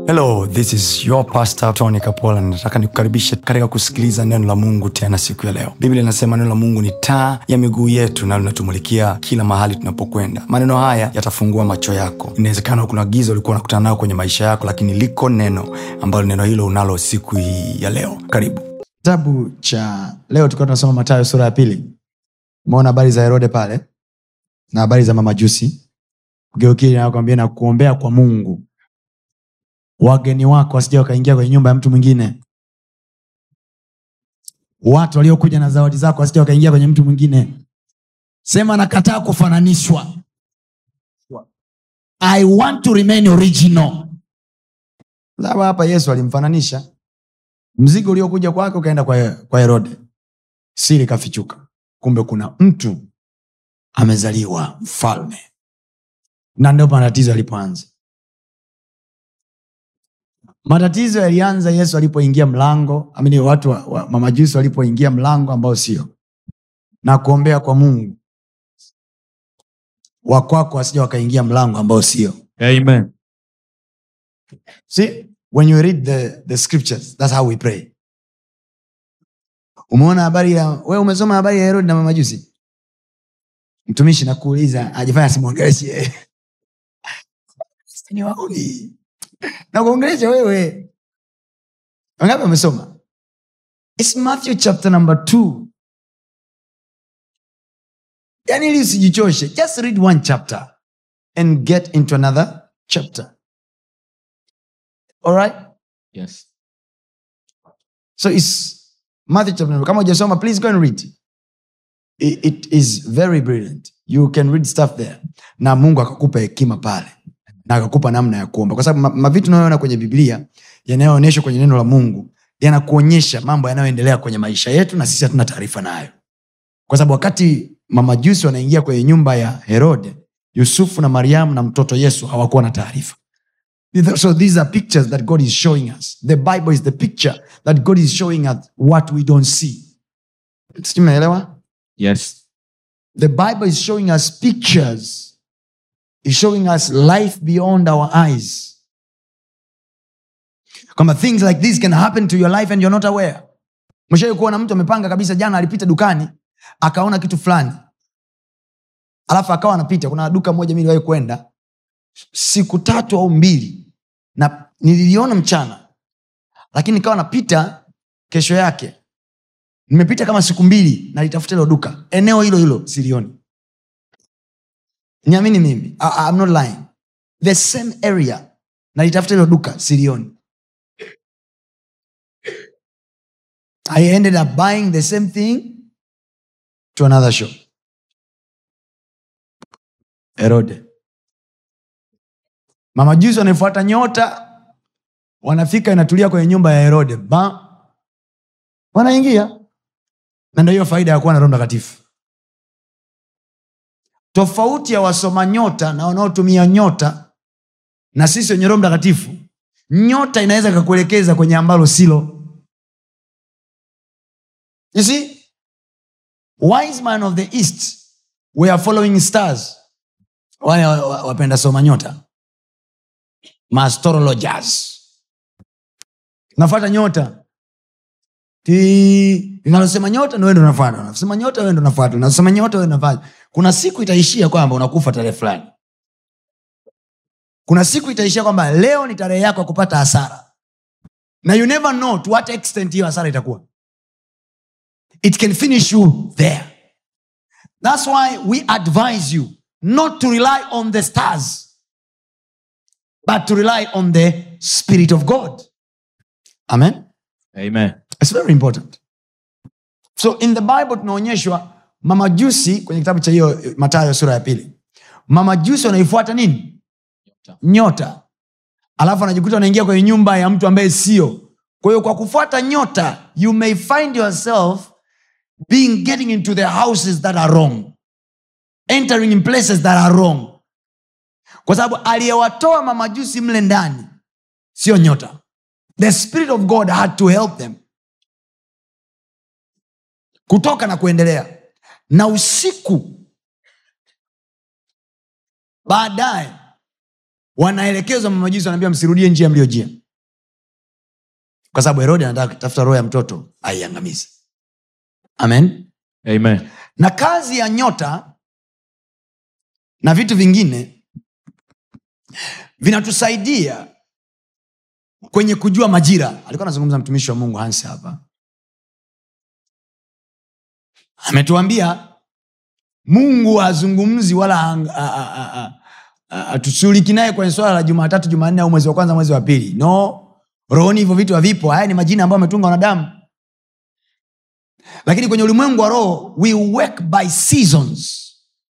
hello this is your pastor tony kapola nataka nikukaribishe katika kusikiliza neno la mungu tena siku ya leo biblia inasema neno la mungu ni taa ya miguu yetu na linatumulikia kila mahali tunapokwenda maneno haya yatafungua macho yako inawezekana kuna giza ulikuwa unakutana nayo kwenye maisha yako lakini liko neno ambalo neno hilo unalo siku hii ya leo karibu kitabu cha leo tulikuwa tunasoma matayo sura ya pili umeona habari za herode pale na habari za mamajusi geukili nakwambia na kuombea kwa mungu wageni wako wasija wakaingia kwenye nyumba ya mtu mwingine watu waliokuja na zawadi zako wasija wakaingia kwenye mtu mwingine sema nakataa kufananishwa i want to remain original sababu hapa yesu alimfananisha mzigo uliokuja kwake ukaenda kwa, kwa herode siri kafichuka kumbe kuna mtu amezaliwa mfalme na ndio matatizo yalipoanza matatizo yalianza yesu alipoingia mlango amini watu wa, wa, mamajusi walipoingia mlango ambao sio na kuombea kwa mungu wakwako wasija wakaingia mlango ambao sio Amen. See, when you read the, the scriptures, that's how we pray. Umeona habari ya wewe umesoma habari ya Herodi na mamajusi? Mtumishi nakuuliza ajifanya simwongeleshe. Ni wauni. Na kuongelesha wewe. Wangapi wamesoma? It's Matthew chapter number 2. Yaani ili usijichoshe, just read one chapter and get into another chapter. All right? Yes. So it's Matthew chapter number. Kama hujasoma, please go and read. It, it is very brilliant. You can read stuff there. Na Mungu akakupa hekima pale na akakupa namna ya kuomba, kwa sababu ma- mavitu unayoona kwenye Biblia yanayoonyeshwa kwenye neno la Mungu yanakuonyesha mambo yanayoendelea kwenye maisha yetu na sisi hatuna taarifa nayo, kwa sababu wakati mamajusi wanaingia kwenye nyumba ya Herode, Yusufu na Mariamu na mtoto Yesu hawakuwa na taarifa. So these are pictures that God is showing us. The Bible is the picture that God is showing us what we don't see. Sijui mnaelewa? Yes. The Bible is showing us pictures. Is showing us life beyond our eyes. Kwamba things like this can happen to your life and you're not aware. Mshawai kuona mtu amepanga kabisa, jana alipita dukani akaona kitu fulani, alafu akawa anapita. Kuna duka moja mi niliwahi kwenda siku tatu au mbili, na nililiona mchana, lakini nikawa napita kesho yake nimepita kama siku mbili nalitafuta hilo duka eneo hilo hilo silioni niamini mimi I, I'm not lying the same area nalitafuta hilo duka silioni i ended up buying the same thing to another shop herode mamajuzi wanaifuata nyota wanafika inatulia kwenye nyumba ya herode ba wanaingia na ndio hiyo faida ya kuwa na roho mtakatifu tofauti ya wasoma nyota na wanaotumia nyota na sisi wenye roho mtakatifu nyota inaweza ikakuelekeza kwenye ambalo silo you see wise man of the east we are following stars wale wa- wa- wapenda soma nyota maastrologers nafata nyota Ti- linalosema nyota ndo ndo nafata nasema nyota wewe ndo nafata nasema nyota wewe nafata kuna siku itaishia kwamba unakufa tarehe fulani kuna siku itaishia kwamba leo ni tarehe yako ya kupata hasara na you never know to what extent hiyo hasara itakuwa it can finish you there thats why we advise you not to rely on the stars but to rely on the spirit of god amen Amen. It's very important. So in the Bible tunaonyeshwa mamajusi kwenye kitabu cha hiyo eh, Mathayo sura ya pili, mamajusi wanaifuata nini? Nyota, alafu anajikuta wanaingia kwenye nyumba ya mtu ambaye sio. Kwa hiyo kwa kufuata nyota, you may find yourself being getting into the houses that are wrong, entering in places that are wrong, kwa sababu aliyewatoa mamajusi mle ndani sio nyota. The spirit of God had to help them kutoka na kuendelea na usiku baadaye wanaelekezwa mamajusi wanaambia msirudie njia mliojia kwa sababu herode anataka kutafuta roho ya mtoto aiangamize amen Amen. na kazi ya nyota na vitu vingine vinatusaidia kwenye kujua majira alikuwa anazungumza mtumishi wa mungu hansi hapa ametuambia mungu hazungumzi wala hang- a- a- a- a- a- hatushughuliki naye kwenye swala la jumatatu jumanne au mwezi wa kwanza mwezi wa pili no rohoni hivyo vitu havipo haya ni majina ambayo ametunga wanadamu lakini kwenye ulimwengu wa roho we work by seasons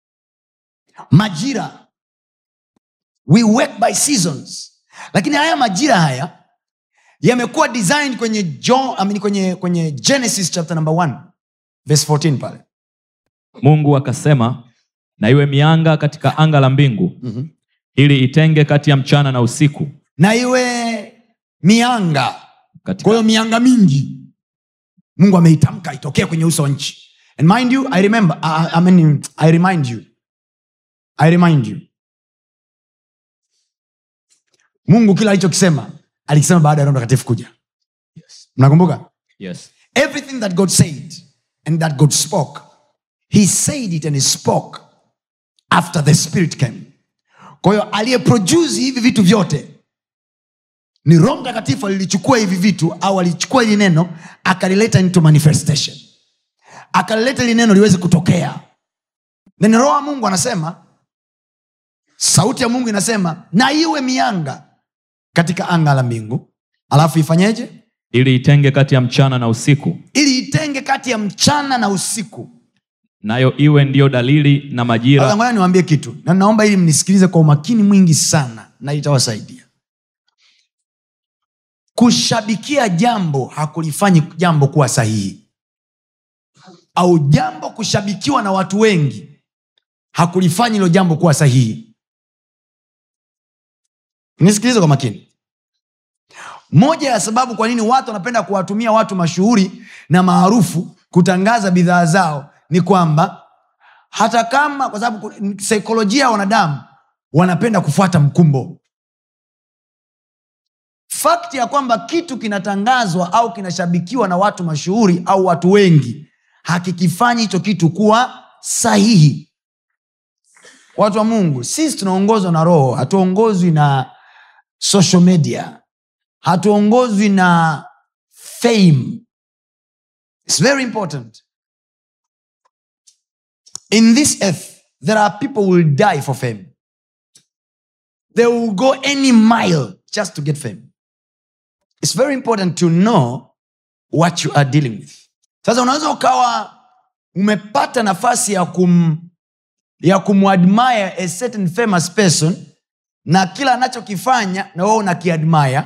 majira we work by seasons lakini haya majira haya yamekuwa designed kwenye John, I mean, kwenye, kwenye genesis chapter number 1 verse 14 pale mungu akasema na iwe mianga katika anga la mbingu mm-hmm. ili itenge kati ya mchana na usiku na iwe mianga kwa katika hiyo mianga mingi mungu ameitamka itokee kwenye uso wa nchi and mind you i remember I, I, mean, i remind you i remind you mungu kila alichokisema alikisema baada ya roho mtakatifu kuja yes. mnakumbuka Yes. everything that god said and that god spoke he said it and he spoke after the spirit came kwa hiyo aliyeproduce hivi vitu vyote ni roho mtakatifu alilichukua hivi vitu au alichukua hili neno akalileta into manifestation akalileta hili neno liweze kutokea then roho wa mungu anasema sauti ya mungu inasema na iwe mianga katika anga la mbingu alafu ifanyeje ili itenge kati ya mchana na usiku ili itenge kati ya mchana na usiku nayo iwe ndiyo dalili na Sasa majira ngoja niwaambie kitu na naomba ili mnisikilize kwa umakini mwingi sana na itawasaidia kushabikia jambo hakulifanyi jambo kuwa sahihi au jambo kushabikiwa na watu wengi hakulifanyi hilo jambo kuwa sahihi nisikilize kwa makini moja ya sababu kwa nini watu wanapenda kuwatumia watu mashuhuri na maarufu kutangaza bidhaa zao ni kwamba hata kama kwa sababu ku- saikolojia ya wanadamu wanapenda kufuata mkumbo fakti ya kwamba kitu kinatangazwa au kinashabikiwa na watu mashuhuri au watu wengi hakikifanyi hicho kitu kuwa sahihi watu wa mungu sisi tunaongozwa na roho hatuongozwi na social media hatuongozwi na fame It's very important in this earth there are people who will die for fame they will go any mile just to get fame it's very important to know what you are dealing with sasa unaweza ukawa umepata nafasi ya kum ya kumwadmire a certain famous person na kila anachokifanya na wewe unakiadmire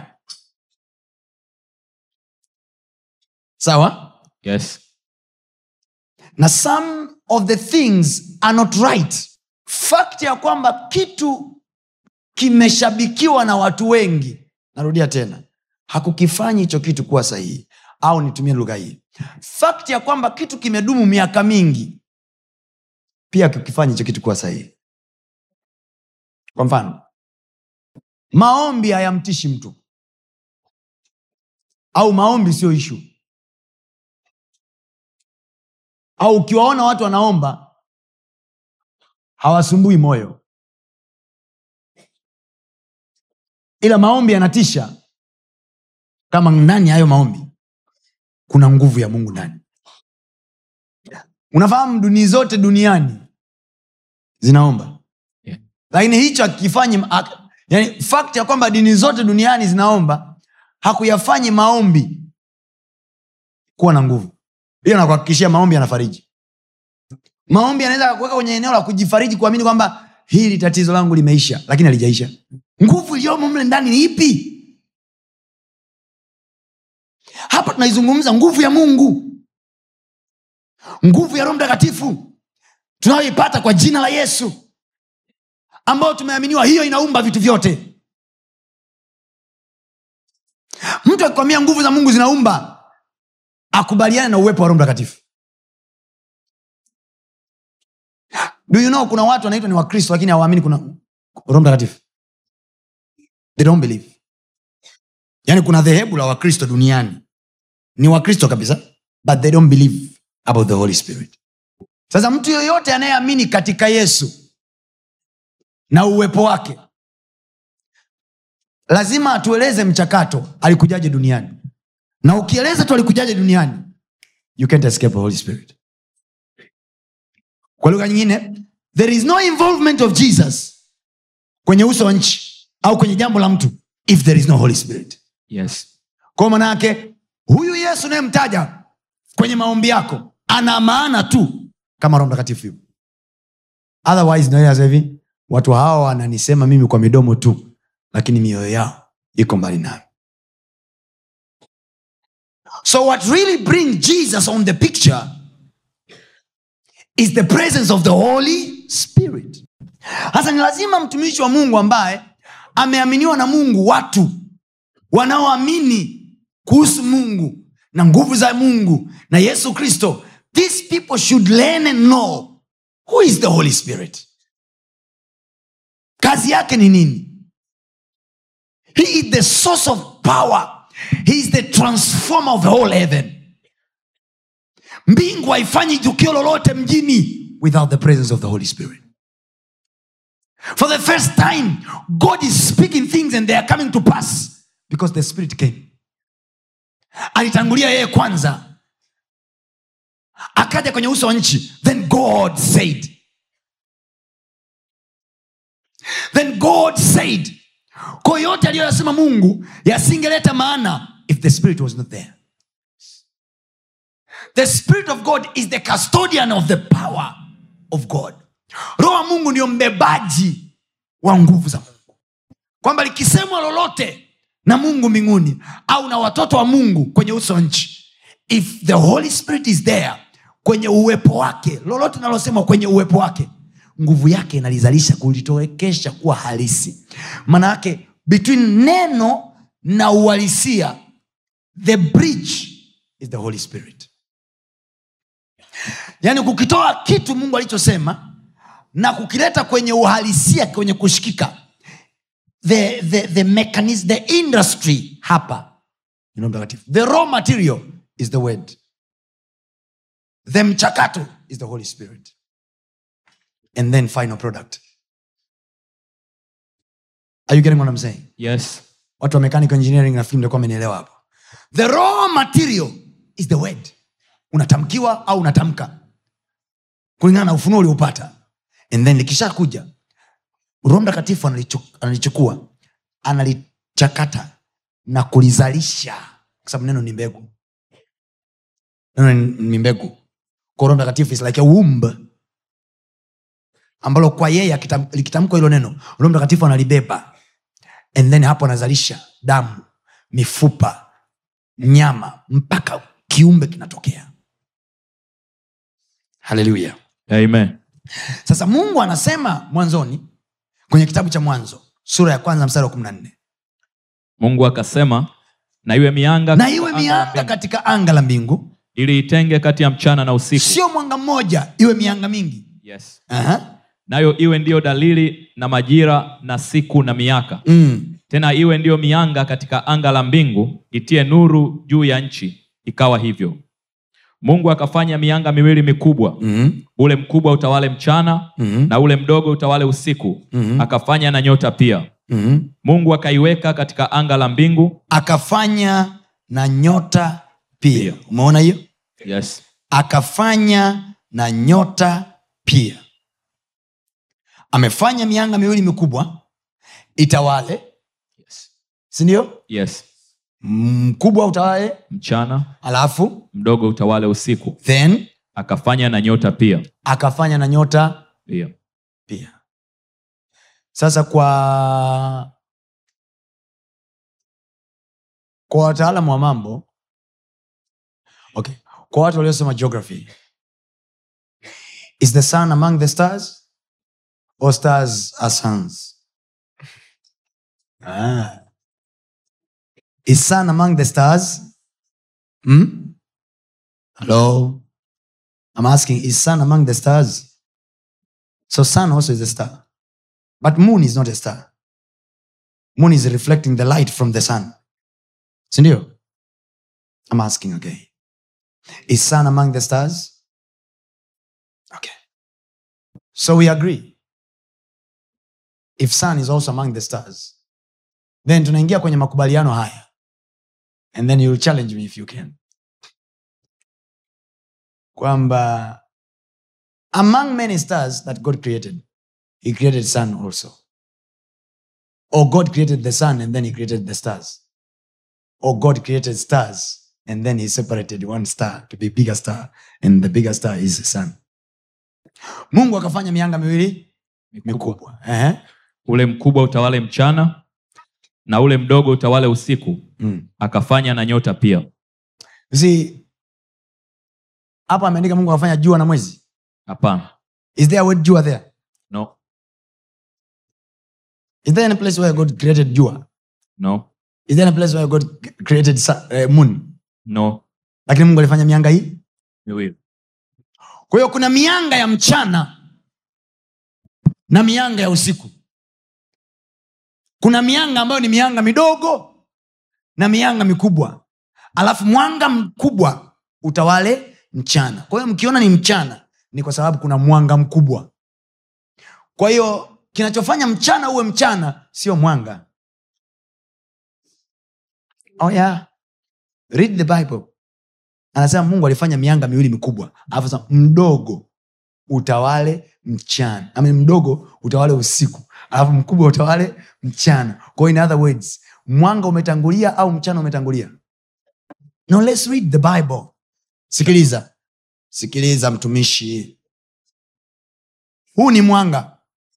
sawa yes. na some of the things are not right fact ya kwamba kitu kimeshabikiwa na watu wengi narudia tena hakukifanyi hicho kitu kuwa sahihi au nitumie lugha hii fact ya kwamba kitu kimedumu miaka mingi pia hakukifanyi hicho kitu kuwa sahihi kwa mfano maombi hayamtishi mtu au maombi sio ishu au ukiwaona watu wanaomba hawasumbui moyo ila maombi yanatisha kama ndani ya hayo maombi kuna nguvu ya mungu ndani unafahamu duni zote duniani zinaomba Yeah. lakini hicho akifanyi ha- yani fact ya kwamba dini zote duniani zinaomba hakuyafanyi maombi kuwa na nguvu hiyo nakuhakikishia maombi yanafariji maombi yanaweza kuweka kwenye eneo la kujifariji kuamini kwamba hili tatizo langu limeisha lakini halijaisha nguvu iliyomo mle ndani ni ipi hapa tunaizungumza nguvu ya mungu nguvu ya roho mtakatifu tunayoipata kwa jina la yesu ambayo tumeaminiwa hiyo inaumba vitu vyote mtu akikwambia nguvu za mungu zinaumba akubaliane na uwepo wa roho mtakatifu do you know kuna watu wanaitwa ni wakristo lakini hawaamini kuna roho mtakatifu they don't believe yaani kuna dhehebu la wakristo duniani ni wakristo kabisa but they don't believe about the holy spirit sasa mtu yoyote anayeamini katika yesu na uwepo wake lazima atueleze mchakato alikujaje duniani na ukieleza tu alikujaje duniani you can't escape the holy spirit kwa lugha nyingine there is no involvement of jesus kwenye uso wa nchi au kwenye jambo la mtu if there is no holy spirit yes kwa manaake huyu yesu unayemtaja kwenye maombi yako ana maana tu kama roho mtakatifu yupo otherwise naweza hivi watu hawa wananisema mimi kwa midomo tu lakini mioyo yao iko mbali nami so what really brings jesus on the picture is the presence of the holy spirit hasa ni lazima mtumishi wa mungu ambaye ameaminiwa na mungu watu wanaoamini kuhusu mungu na nguvu za mungu na yesu kristo these people should learn and know who is the holy spirit kazi yake ni nini he is the source of power he is the transformer of the whole heaven mbingu haifanyi tukio lolote mjini without the presence of the holy spirit for the first time god is speaking things and they are coming to pass because the spirit came alitangulia yeye kwanza akaja kwenye uso wa nchi then god said then god said kwa yote aliyoyasema mungu yasingeleta maana if the spirit was not there the spirit of god is the custodian of the power of god roho wa mungu ndio mbebaji wa nguvu za mungu kwamba likisemwa lolote na mungu mbinguni au na watoto wa mungu kwenye uso wa nchi if the holy spirit is there kwenye uwepo wake lolote nalosemwa kwenye uwepo wake nguvu yake inalizalisha kulitowekesha kuwa halisi maana yake between neno na uhalisia the bridge is the holy spirit yaani kukitoa kitu mungu alichosema na kukileta kwenye uhalisia kwenye kushikika the, the, the mechanism, the industry hapa ni Roho mtakatifu the raw material is the word the mchakato is the holy spirit and then final product are you getting what I'm saying yes watu wa mechanical engineering nafikiri mtakuwa amenielewa hapo the raw material is the word unatamkiwa au unatamka kulingana na ufunuo ulioupata and then likishakuja roho mtakatifu analichu- analichukua analichakata na kulizalisha kwa sababu neno ni mbegu neno ni- ni mbegu kwa roho mtakatifu is like a womb ambalo kwa yeye akitam- likitamkwa hilo neno roho mtakatifu analibeba and then hapo anazalisha damu mifupa nyama mpaka kiumbe kinatokea haleluya amen sasa mungu anasema mwanzoni kwenye kitabu cha mwanzo sura ya kwanza mstari wa kumi na nne mungu akasema na iwe mianga na katika iwe anga la mianga mbingu, katika anga la mbingu ili itenge kati ya mchana na usiku sio mwanga mmoja iwe mianga mingi yes. Aha. nayo iwe ndiyo dalili na majira na siku na miaka Mm. tena iwe ndiyo mianga katika anga la mbingu itie nuru juu ya nchi ikawa hivyo mungu akafanya mianga miwili mikubwa Mm. ule mkubwa utawale mchana Mm. na ule mdogo utawale usiku Mhm. akafanya na nyota pia Mm. mungu akaiweka katika anga la mbingu akafanya na nyota pia Pia. umeona hiyo yes. akafanya na nyota pia amefanya mianga miwili mikubwa itawale Yes. sindio Yes. mkubwa utawale mchana alafu mdogo utawale usiku then akafanya na nyota pia akafanya na nyota pia pia sasa kwa kwa wataalamu wa mambo okay kwa watu waliosoma geography is the sun among the stars or stars are suns ah. is sun among the stars hmm? hello i'm asking is sun among the stars so sun also is a star. But moon is not a star. Moon is reflecting the light from the sun. sindio i'm asking again is sun among the stars okay so we agree if sun is also among the stars then tunaingia kwenye makubaliano haya and then you'll challenge me if you can kwamba among many stars that god created he created sun also or god created the sun and then he created the stars or god created stars and then he separated one star to be bigger star and the bigger star is the sun mungu akafanya mianga miwili mikubwa Ehe. ule mkubwa utawale mchana na ule mdogo utawale usiku Mm. akafanya na nyota pia You see, hapa ameandika mungu akafanya jua na mwezi hapana is there a word jua there no is there any place where god created jua no is there any place where god created sun, uh, moon no lakini mungu alifanya mianga hii miwili kwa hiyo kuna mianga ya mchana na mianga ya usiku kuna mianga ambayo ni mianga midogo na mianga mikubwa alafu mwanga mkubwa utawale mchana kwa hiyo mkiona ni mchana ni kwa sababu kuna mwanga mkubwa kwa hiyo kinachofanya mchana uwe mchana sio mwanga oh yeah. read the bible anasema mungu alifanya mianga miwili mikubwa alafu sema mdogo utawale mchana I mean, mdogo utawale usiku alafu mkubwa utawale mchana kwa hiyo in other words mwanga umetangulia au mchana umetangulia no let's read the bible sikiliza sikiliza mtumishi huu ni mwanga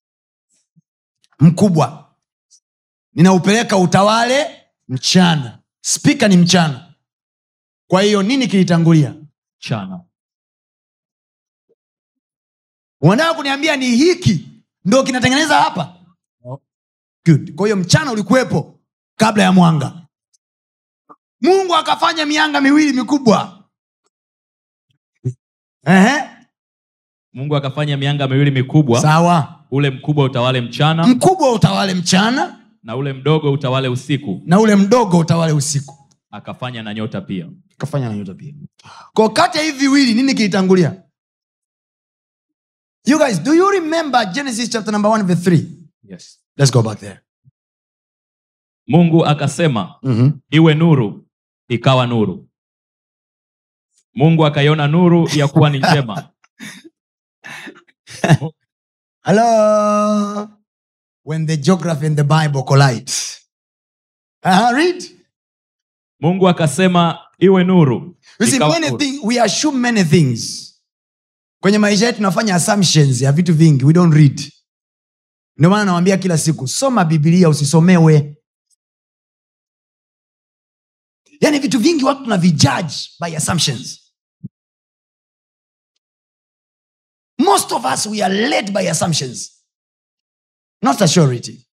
mkubwa ninaupeleka utawale mchana spika ni mchana kwa hiyo nini kilitangulia mchana unataka kuniambia ni hiki ndo kinatengeneza hapa Good. kwa hiyo mchana ulikuwepo kabla ya mwanga mungu akafanya mianga miwili mikubwa Ehe. mungu akafanya mianga miwili mikubwa sawa ule mkubwa utawale mchana mkubwa utawale mchana na ule mdogo utawale usiku na ule mdogo utawale usiku akafanya na nyota pia akafanya na nyota pia kwa kati ya hivi viwili nini kilitangulia you guys do you remember genesis chapter number 1 verse 3 yes. let's go back there mungu akasema mm-hmm. iwe nuru ikawa nuru mungu akaiona nuru ya kuwa ni njema Hello. When the geography and the Bible collide. Uh-huh, read. mungu akasema iwe nuru You see, ikawa many nuru. things, we assume many things. Kwenye maisha yetu tunafanya assumptions ya vitu vingi. We don't read. Ndio maana nawambia kila siku, soma Biblia usisomewe. Yaani vitu vingi watu tunavijudge by assumptions. Most of us we are led by assumptions, not a surety.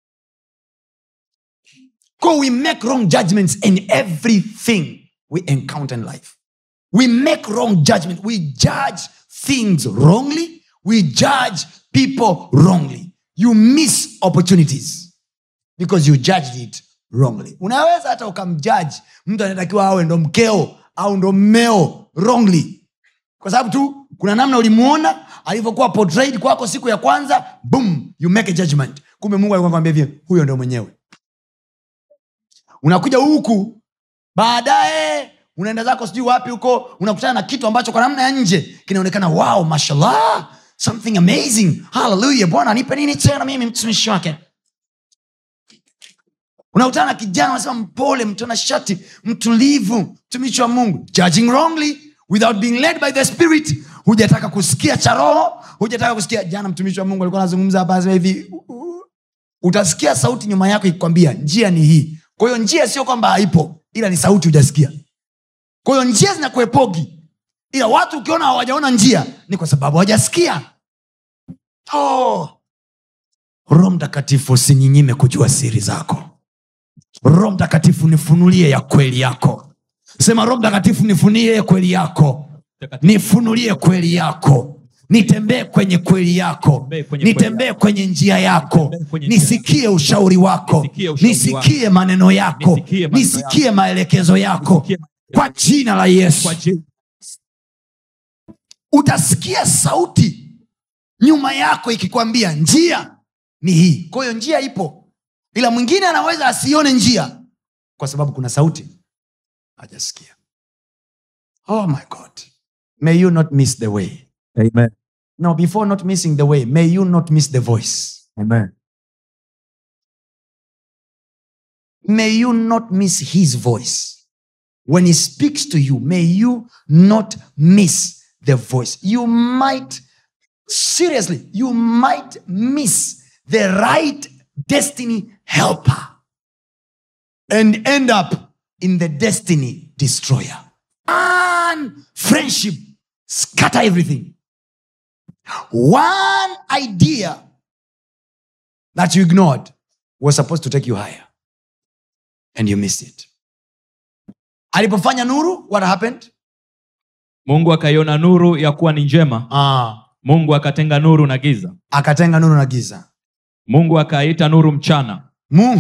Because we make wrong judgments in everything we encounter in life. We make wrong judgment. We judge things wrongly. We judge people wrongly. You miss opportunities because you judged it wrongly. Unaweza hata ukamjudge mtu anatakiwa awe ndo mkeo au ndo mmeo wrongly kwa sababu tu kuna namna ulimuona alivyokuwa portrayed kwako siku ya kwanza boom you make a judgment kumbe mungu alikuwa kwambia hivi huyo ndo mwenyewe unakuja huku baadaye unaenda zako sijui wapi huko unakutana na kitu ambacho kwa namna ya nje kinaonekana wow mashallah something amazing haleluya bwana nipe nini tena mimi mtumishi wake unakutana na kijana unasema mpole mtona shati mtulivu mtumishi wa mungu judging wrongly without being led by the spirit hujataka kusikia cha roho hujataka kusikia jana mtumishi wa mungu alikuwa anazungumza hapa anasema hivi u- u- utasikia sauti nyuma yako ikikwambia njia ni hii kwa hiyo njia sio kwamba haipo ila ni sauti hujasikia kwa hiyo njia zinakuepogi ila watu ukiona hawajaona njia ni kwa sababu hawajasikia oh. roho mtakatifu usinyinyime kujua siri zako roho mtakatifu nifunulie ya kweli yako sema roho mtakatifu nifunulie kweli yako nifunulie kweli yako nitembee kwenye kweli yako Nitembee kwenye kweli nitembee kwenye njia yako Nitembee kwenye njia nisikie ushauri wako Nisikie ushauri nisikie maneno yako Nisikie maneno nisikie maelekezo yako Nisikie kwa jina la yesu kwa jina utasikia sauti nyuma yako ikikwambia njia ni hii kwa hiyo njia ipo ila mwingine anaweza asione njia kwa sababu kuna sauti hajasikia oh my god may you not miss the way Amen. now before not missing the way may you not miss the voice Amen. may you not miss his voice when he speaks to you may you not miss the voice you might seriously you might miss the right destiny helper and end up in the destiny destroyer and friendship scatter everything one idea that you ignored was supposed to take you higher and you missed it alipofanya nuru what happened mungu akaiona nuru ya kuwa ni njema ah. mungu akatenga nuru na giza akatenga nuru na giza mungu akaita nuru mchana mungu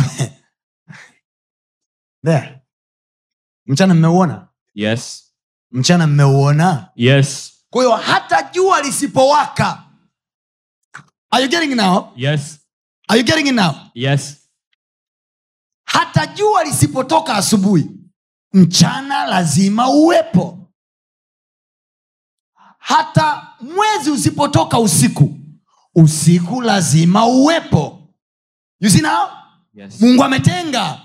there mchana mmeuona yes mchana mmeuona yes kwa hiyo hata jua lisipowaka are you getting it now yes are you getting it now yes hata jua lisipotoka asubuhi mchana lazima uwepo hata mwezi usipotoka usiku usiku lazima uwepo you see now yes mungu ametenga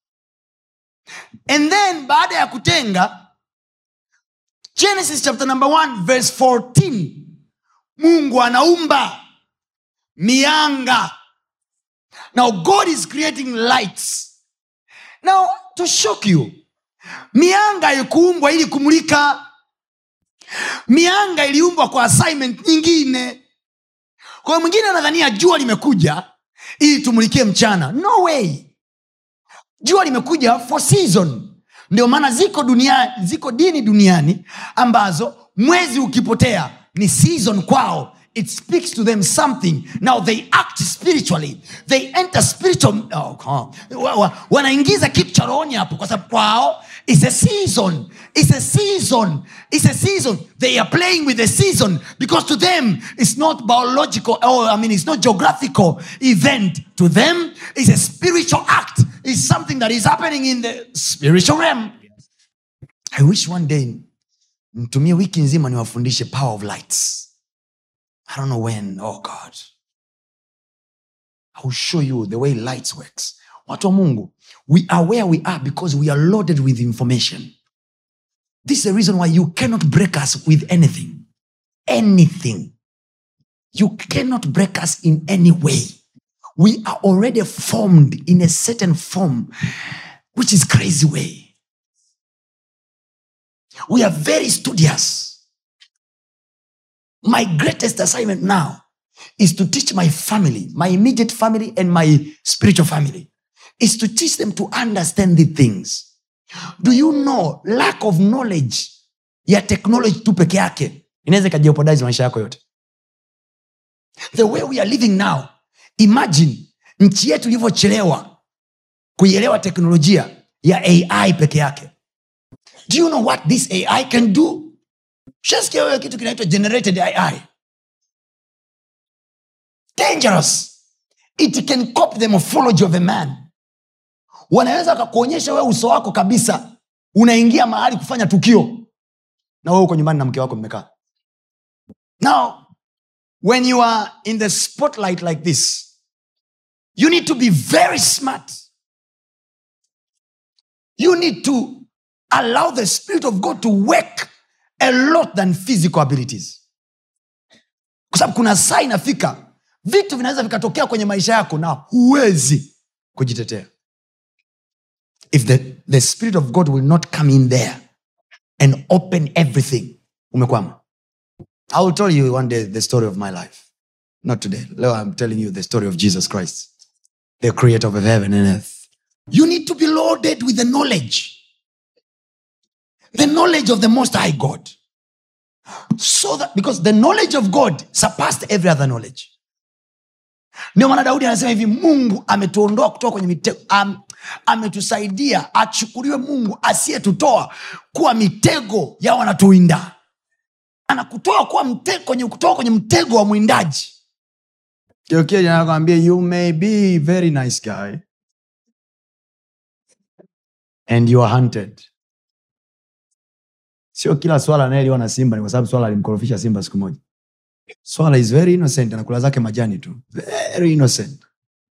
and then baada ya kutenga genesis chapter number 1 verse 14 mungu anaumba mianga now god is creating lights now to shock you mianga ikuumbwa ili kumulika mianga iliumbwa kwa assignment nyingine kwa hiyo mwingine anadhania jua limekuja ili tumulikie mchana no way jua limekuja for season ndio maana ziko dunia ziko dini duniani ambazo mwezi ukipotea ni season kwao it speaks to them something now they act spiritually they enter spiritual oh, oh. Wa- wa- wanaingiza kitu cha rohoni hapo kwa sababu kwao is a season it's a season it's a season they are playing with the season because to them it's not biological or i mean it's not geographical event to them it's a spiritual act it's something that is happening in the spiritual realm i wish one day mtumie wiki nzima niwafundishe power of lights I don't know when. Oh God. I will show you the way lights works. Watu wa Mungu, we are where we are because we are loaded with information. This is the reason why you cannot break us with anything. Anything. You cannot break us in any way. We are already formed in a certain form, which is crazy way. We are very studious my greatest assignment now is to teach my family my immediate family and my spiritual family is to teach them to understand the things do you know lack of knowledge ya technology tu peke yake inaweza ikajeopodize maisha yako yote the way we are living now imagine nchi yetu ilivyochelewa kuielewa teknolojia ya ai peke yake do you know what this ai can do shasikia wewe kitu kinaitwa generated ai dangerous it can copy the morphology of a man wanaweza wakakuonyesha wewe uso wako kabisa unaingia mahali kufanya tukio na wewe uko nyumbani na mke wako mmekaa now when you are in the spotlight like this you need to be very smart you need to allow the spirit of god to work a lot than physical abilities kwa sababu kuna saa inafika vitu vinaweza vikatokea kwenye maisha yako na huwezi kujitetea if the, the spirit of god will not come in there and open everything umekwama i will tell you one day the story of my life not today leo i'm telling you the story of jesus christ the creator of heaven and earth you need to be loaded with the knowledge the knowledge of the most high god so that because the knowledge of god surpassed every other knowledge ndio maana daudi anasema hivi mungu ametuondoa kutoka kwenye mitego am, ametusaidia achukuliwe mungu asiyetutoa kuwa mitego ya wanatuinda anakutoa kuwa mtego kwenye kutoka kwenye mtego wa mwindaji nakwambia you may be very nice guy and you are hunted sio kila swala anayeliwa na simba ni kwa sababu swala alimkorofisha simba siku moja swala is very innocent anakula zake majani tu very innocent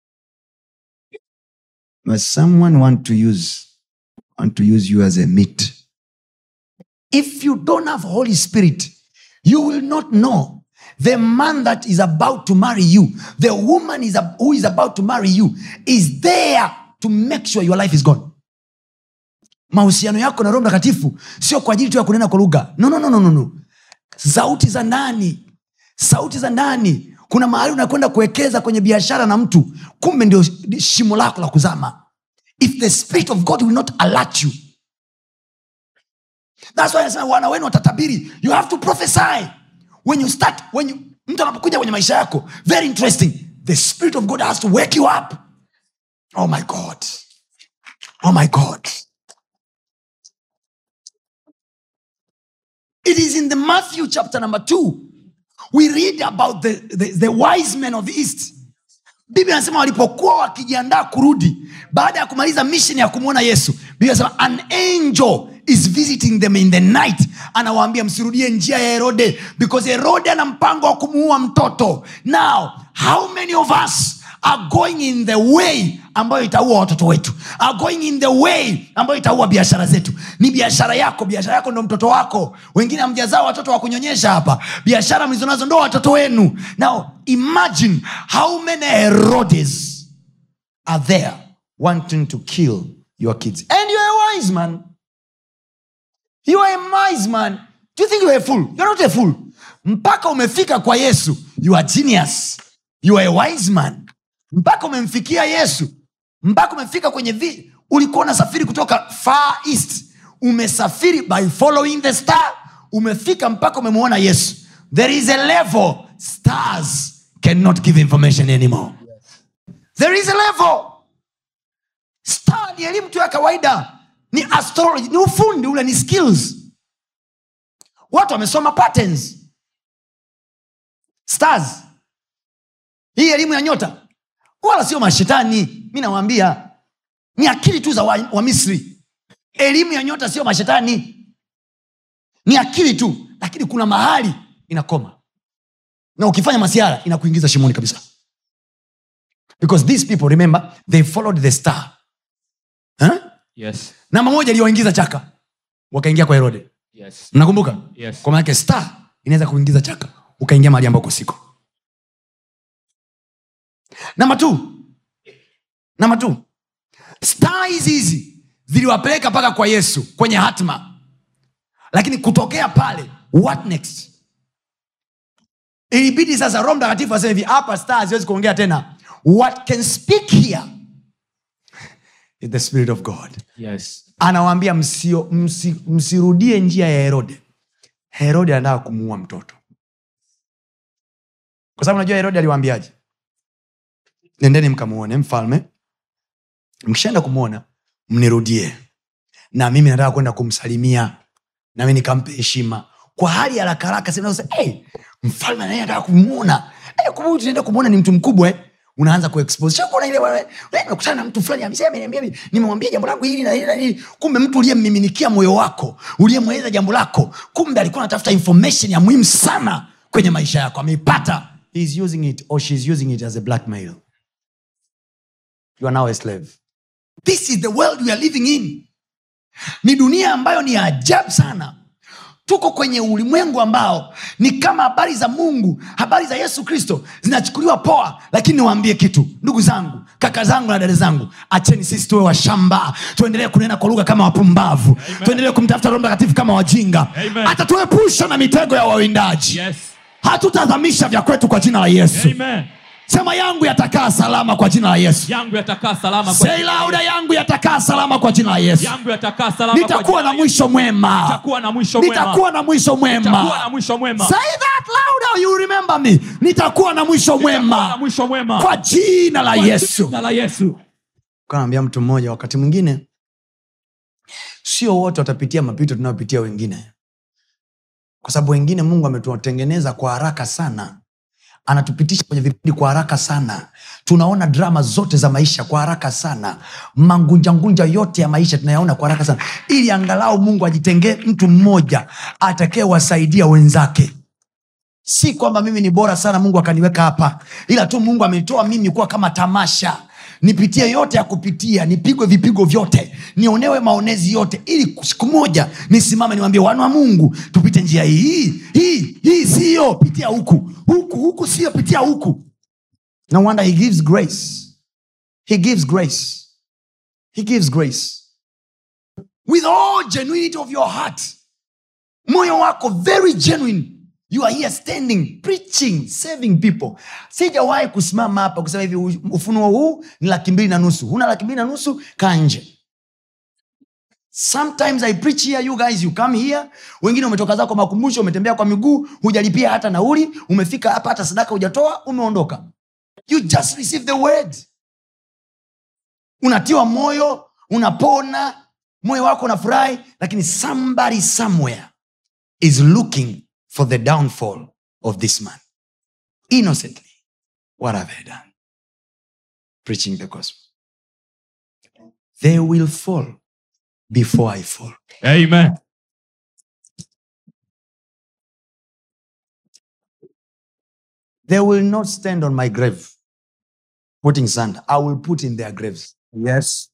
but someone want to use want to use you as a meat if you don't have holy spirit you will not know the man that is about to marry you the woman is ab- who is about to marry you is there to make sure your life is gone mahusiano yako na roho mtakatifu sio kwa ajili tu ya kunena kwa lugha no, no, no, no, no, no. sauti za ndani sauti za ndani kuna mahali unakwenda kuwekeza kwenye biashara na mtu kumbe ndio shimo lako la kuzama if the spirit of god will not alert you thats why anasema wana wenu watatabiri you have to prophesy when you start when you, mtu anapokuja kwenye maisha yako very interesting the spirit of god has to wake you up oh my god oh my god it is in the matthew chapter number two we read about the, the, the wise men of the east biblia anasema walipokuwa wakijiandaa kurudi baada ya kumaliza mission ya kumwona yesu biblia anasema an angel is visiting them in the night anawaambia msirudie njia ya herode because herode ana mpango wa kumuua mtoto now how many of us are going in the way ambayo itaua watoto wetu are going in the way ambayo itaua biashara zetu ni biashara yako biashara yako ndo mtoto wako wengine hamjazaa watoto wa kunyonyesha hapa biashara mlizonazo ndo watoto wenu now imagine how many herodes are there wanting to kill your kids and you're a wise man you are a wise man do you think you're a fool you're not a fool mpaka umefika kwa yesu you are genius you are a wise man mpaka umemfikia yesu mpaka umefika kwenye vi ulikuwa unasafiri kutoka far east umesafiri by following the star umefika mpaka umemwona yesu there is a level stars cannot give information anymore there is a level star ni elimu tu ya kawaida ni astrology ni ufundi ule ni skills watu wamesoma patterns stars hii elimu ya nyota wala sio mashetani mi nawaambia ni akili tu za wa, wa misri elimu ya nyota sio mashetani ni akili tu lakini kuna mahali inakoma na ukifanya masiara inakuingiza shimoni kabisa because these people remember they followed the star huh? yes namba moja iliyoingiza chaka wakaingia kwa herode yes mnakumbuka Yes. kwa maanake star inaweza kuingiza chaka ukaingia mahali ambako siko namba t namba t star hizi hizi ziliwapeleka mpaka kwa yesu kwenye hatma lakini kutokea pale what next ilibidi sasa roho mtakatifu aseme hivi hapa star haziwezi kuongea tena what can speak here is the spirit of god yes anawaambia msio, msi, msirudie njia ya herode herode anataka kumuua mtoto kwa sababu najua herode aliwaambiaje nendeni mkamuone mfalme mkishaenda kumwona mnirudie na mimi nataka kwenda kumsalimia nami nikampe heshima kwa hali ya haraka haraka sema sasa, hey, mfalme naye anataka kumwona hey, kumbe huyu tunaenda kumwona ni mtu mkubwa eh? unaanza kuexpose Shakuona ile wewe wewe umekutana na mtu fulani amesema ameniambia hivi, nimemwambia jambo langu hili na hili na hili kumbe mtu uliyemmiminikia moyo wako uliyemweleza jambo lako kumbe alikuwa anatafuta information ya muhimu sana kwenye maisha yako ameipata He is using it or she is using it as a blackmail you are now a slave this is the world we are living in ni dunia ambayo ni ya ajabu sana tuko kwenye ulimwengu ambao ni kama habari za mungu habari za yesu kristo zinachukuliwa poa lakini niwaambie kitu ndugu zangu kaka zangu na dada zangu acheni sisi tuwe washamba tuendelee kunena kwa lugha kama wapumbavu tuendelee kumtafuta roho mtakatifu kama wajinga Amen. hata tuepusha na mitego ya wawindaji yes hatutazamisha vya kwetu kwa jina la yesu amen sema yangu yatakaa salama kwa jina la yesu yangu yatakaa salama kwa Say jina la louder, Yesu. yangu yatakaa salama kwa jina la yesu yangu yatakaa salama kwa nitakuwa jina na la Yesu. mwisho mwema nitakuwa na mwisho mwema nitakuwa na mwisho nitakuwa na mwema mwisho mwema say that louder you remember me nitakuwa na mwisho Nitakuwa na mwema mwisho mwema kwa jina la Kwa yesu jina la Yesu kanaambia mtu mmoja wakati mwingine sio wote watapitia mapito tunayopitia wengine kwa sababu wengine mungu ametutengeneza kwa haraka sana anatupitisha kwenye vipindi kwa haraka sana tunaona drama zote za maisha kwa haraka sana mangunjangunja yote ya maisha tunayaona kwa haraka sana ili angalau mungu ajitengee mtu mmoja atakayewasaidia wenzake si kwamba mimi ni bora sana mungu akaniweka hapa ila tu mungu amenitoa mimi kuwa kama tamasha nipitie yote ya kupitia nipigwe vipigo vyote nionewe maonezi yote ili siku moja nisimame niwambie wana wa mungu tupite njia hii hii hii siyo pitia huku huku huku siyo pitia huku no wonder he gives grace he gives grace he gives grace with all genuinity of your heart moyo wako very genuine you are here standing preaching saving people sijawahi kusimama hapa kusema hivi ufunuo huu ni laki mbili na nusu huna laki mbili na nusu kaa nje sometimes i preach here you guys you come here wengine umetoka zako makumbusho umetembea kwa miguu hujalipia hata nauli umefika hapa hata sadaka hujatoa umeondoka you just receive the word unatiwa moyo unapona moyo wako unafurahi lakini somebody somewhere is looking for the downfall of this man innocently what have i done preaching the gospel they will fall before i fall amen they will not stand on my grave putting sand i will put in their graves yes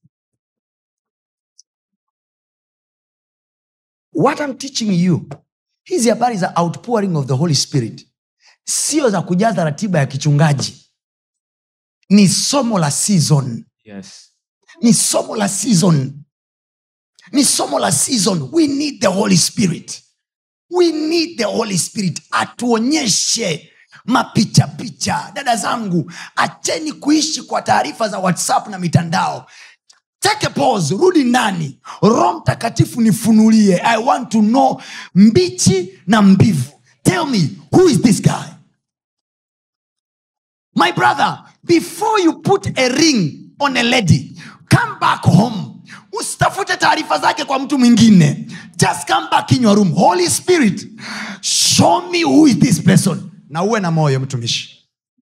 what i'm teaching you hizi habari za outpouring of the holy spirit sio za kujaza ratiba ya kichungaji ni somo la season yes ni somo la season ni somo la season we need the holy spirit we need the holy spirit atuonyeshe mapichapicha dada zangu acheni kuishi kwa taarifa za whatsapp na mitandao take a pause rudi ndani roho mtakatifu nifunulie i want to know mbichi na mbivu tell me who is this guy my brother before you put a ring on a lady come back home usitafute taarifa zake kwa mtu mwingine just come back in your room holy spirit show me who is this person na uwe na moyo mtumishi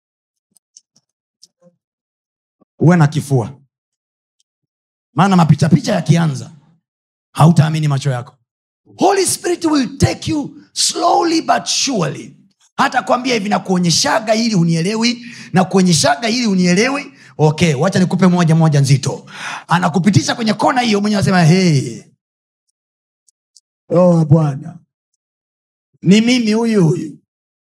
uwe na kifua maana mapichapicha yakianza hautaamini macho yako holy spirit will take you slowly but surely hata kwambia hivi nakuonyeshaga ili unielewi na kuonyeshaga ili unielewi okay wacha nikupe moja moja nzito anakupitisha kwenye kona hiyo mwenye anasema hey. oh bwana ni mimi huyu huyu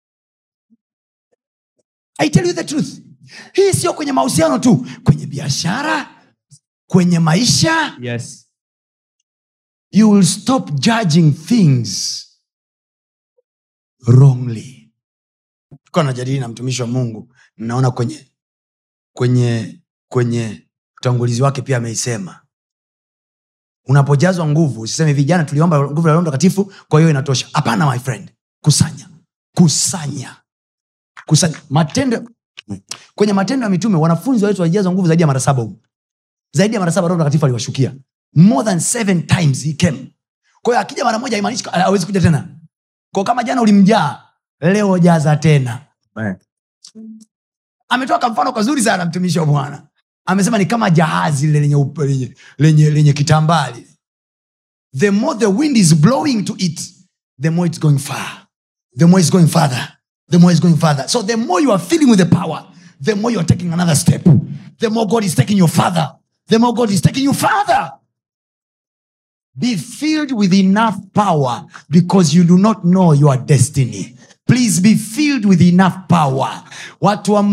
i tell you the truth hii sio kwenye mahusiano tu kwenye biashara kwenye maisha yes you will stop judging things wrongly tukawa najadili na mtumishi wa mungu naona kwenye kwenye kwenye utangulizi wake pia ameisema unapojazwa nguvu usiseme vijana tuliomba nguvu ya roho mtakatifu kwa hiyo inatosha hapana my friend kusanya kusanya kusanya matendo kwenye matendo ya mitume wanafunzi wetu walijazwa nguvu zaidi ya mara saba huko zaidi ya mara saba roho mtakatifu aliwashukia more than seven times he came kwa hiyo akija mara moja haimaanishi awezi kuja tena kwa kama jana ulimjaa leo jaza tena ametoa kamfano kazuri sana mtumishi wa bwana amesema ni kama jahazi lile lenye, upe- lenye, lenye, lenye kitambali the more the wind is blowing to it the more it's going far the more it's going further the more it's going further so the more you are filling with the power the more you are taking another step the more god is taking you further the more god is taking you further be filled with enough power because you do not know your destiny please be filled with enough power watu wa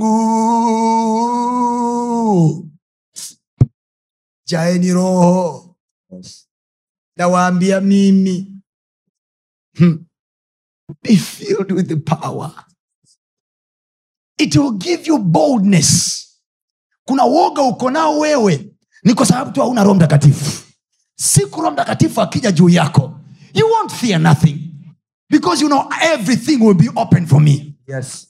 mungu jaeni roho nawaambia mimi hmm. be filled with the power it will give you boldness kuna woga uko nao wewe ni kwa sababu tu hauna roho mtakatifu siku roho mtakatifu akija juu yako you won't fear nothing because you know everything will be open for me yes.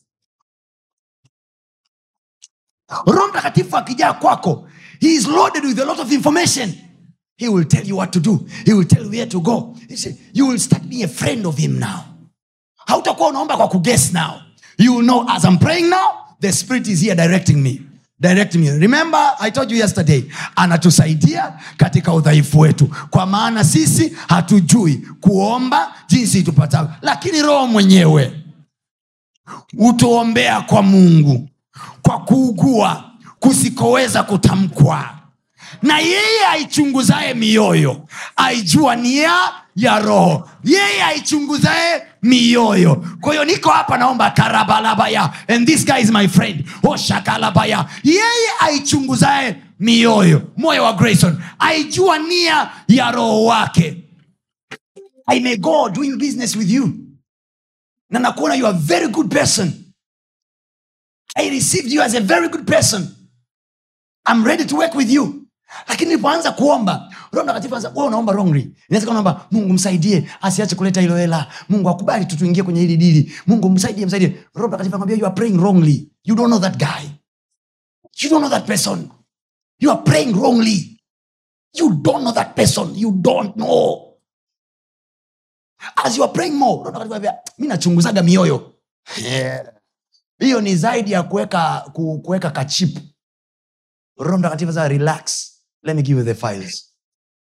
roho mtakatifu akijaa kwako he is loaded with a lot of information he will tell you what to do he will tell you where to go He say, you will start being a friend of him now hautakuwa unaomba kwa kuguess now you will know as i'm praying now the spirit is here directing me directing me remember i told you yesterday anatusaidia katika udhaifu wetu kwa maana sisi hatujui kuomba jinsi tupatavyo lakini roho mwenyewe hutuombea kwa mungu kwa kuugua kusikoweza kutamkwa na yeye aichunguzaye mioyo aijua nia ya roho yeye aichunguzaye mioyo kwa hiyo niko hapa naomba karabalabaya and this guy is my friend oshakalabaya yeye aichunguzaye mioyo moyo wa grayson aijua nia ya roho wake i may go doing business with you na nakuona you are a very good person i received you as a very good person I'm ready to work with you lakini nilipoanza kuomba roho mtakatifu anza wewe unaomba wrongly inaweza kama unaomba mungu msaidie asiache kuleta hilo hela mungu akubali tu tuingie kwenye hili dili mungu msaidie msaidie roho mtakatifu anakwambia you are praying wrongly you don't know that guy you don't know that person you are praying wrongly you don't know that person you don't know as you are praying more roho mtakatifu anakwambia mi nachunguzaga mioyo Yeah. hiyo ni zaidi ya kuweka ku- kuweka kachipu roho mtakatifu sasa relax let me give you the files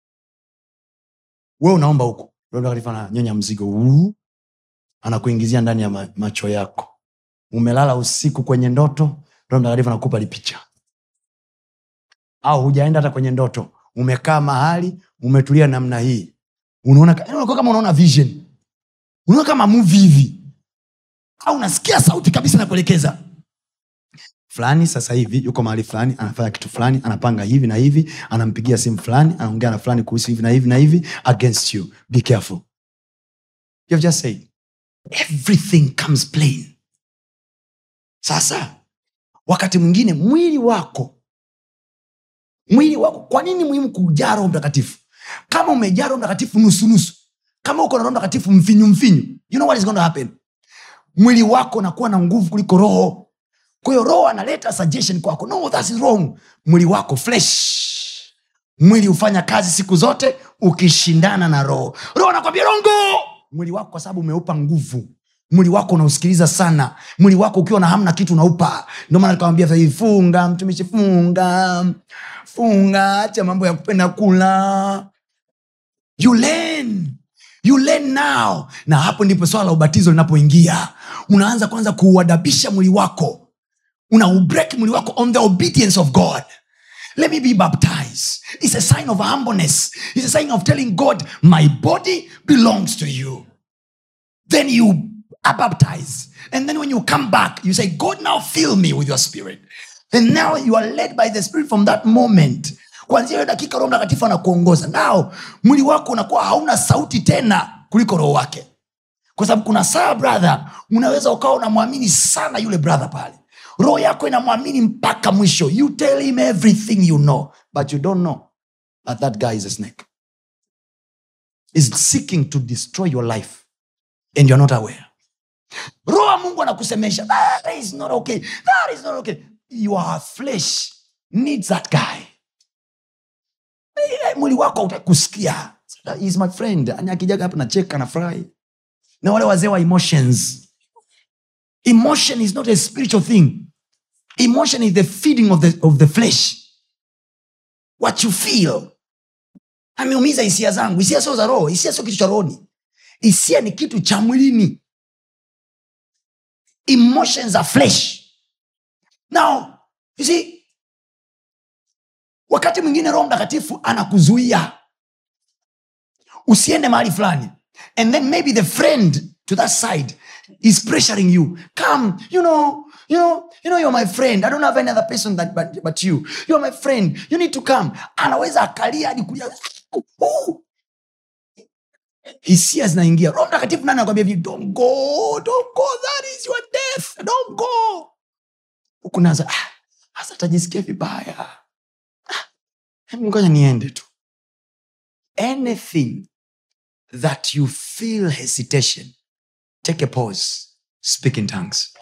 we unaomba huku roho mtakatifu ananyonya mzigo huu anakuingizia ndani ya ma- macho yako umelala usiku kwenye ndoto roho mtakatifu anakupa lipicha au hujaenda hata kwenye ndoto umekaa mahali umetulia namna hii unaona ka- yaani unakuwa kama unaona vision unaona kama movie hivi au unasikia sauti kabisa nakuelekeza fulani sasa hivi yuko mahali fulani anafanya kitu fulani anapanga hivi na hivi anampigia simu fulani anaongea na fulani kuhusu hivi na hivi na hivi against you be careful you have just said everything comes plain sasa wakati mwingine mwili wako mwili wako kwa nini muhimu kujaa roho mtakatifu kama umejaa roho mtakatifu nusunusu kama uko na roho mtakatifu mfinyu mfinyu you know what is going to happen mwili wako unakuwa na nguvu kuliko roho kwa hiyo roho analeta suggestion kwako no that is wrong mwili wako flesh mwili hufanya kazi siku zote ukishindana na roho roho anakwambia rongo mwili wako kwa sababu umeupa nguvu mwili wako unausikiliza sana mwili wako ukiwa na hamna kitu unaupa ndio maana nikawambia sasa hivi funga mtumishi funga funga acha mambo ya kupenda kula you learn you learn now na hapo ndipo swala la ubatizo linapoingia unaanza kwanza kuuadabisha mwili wako unaubreak mwili wako on the obedience of god let me be baptized it's a sign of humbleness it's a sign of telling god my body belongs to you then you are baptized and then when you come back you say god now fill me with your spirit and now you are led by the spirit from that moment kwanzia hiyo dakika roho mtakatifu anakuongoza nao mwili wako unakuwa hauna sauti tena kuliko roho wake kwa sababu kuna saa brother unaweza ukawa unamwamini sana yule brother pale roho yako inamwamini mpaka mwisho you tell him everything you know but you don't know that that guy is a snake is seeking to destroy your life and you're not aware roho wa mungu anakusemesha that is not okay that is not okay your flesh needs that guy Eh, mwili wako utakusikia He is my friend Ani akijaga hapa nacheka na furahi na wale wazee wa emotions emotion is not a spiritual thing emotion is the feeding of the, of the flesh what you feel ameumiza hisia zangu hisia sio za roho hisia sio kitu cha rohoni hisia ni kitu cha mwilini emotions are flesh now you see wakati mwingine roho mtakatifu anakuzuia usiende mahali fulani and then maybe the friend to that side is pressuring you come you know you know you know you're my friend i don't have any other person that, but, but you you're my friend you need to come anaweza akalia hadi kulia Uh! hisia zinaingia roho mtakatifu nani anakwambia hivi don't go don't go that is your death don't go huku naza ah, hasa tajisikia vibaya ah, hebu ngoja niende tu anything that you feel hesitation take a pause speak in tongues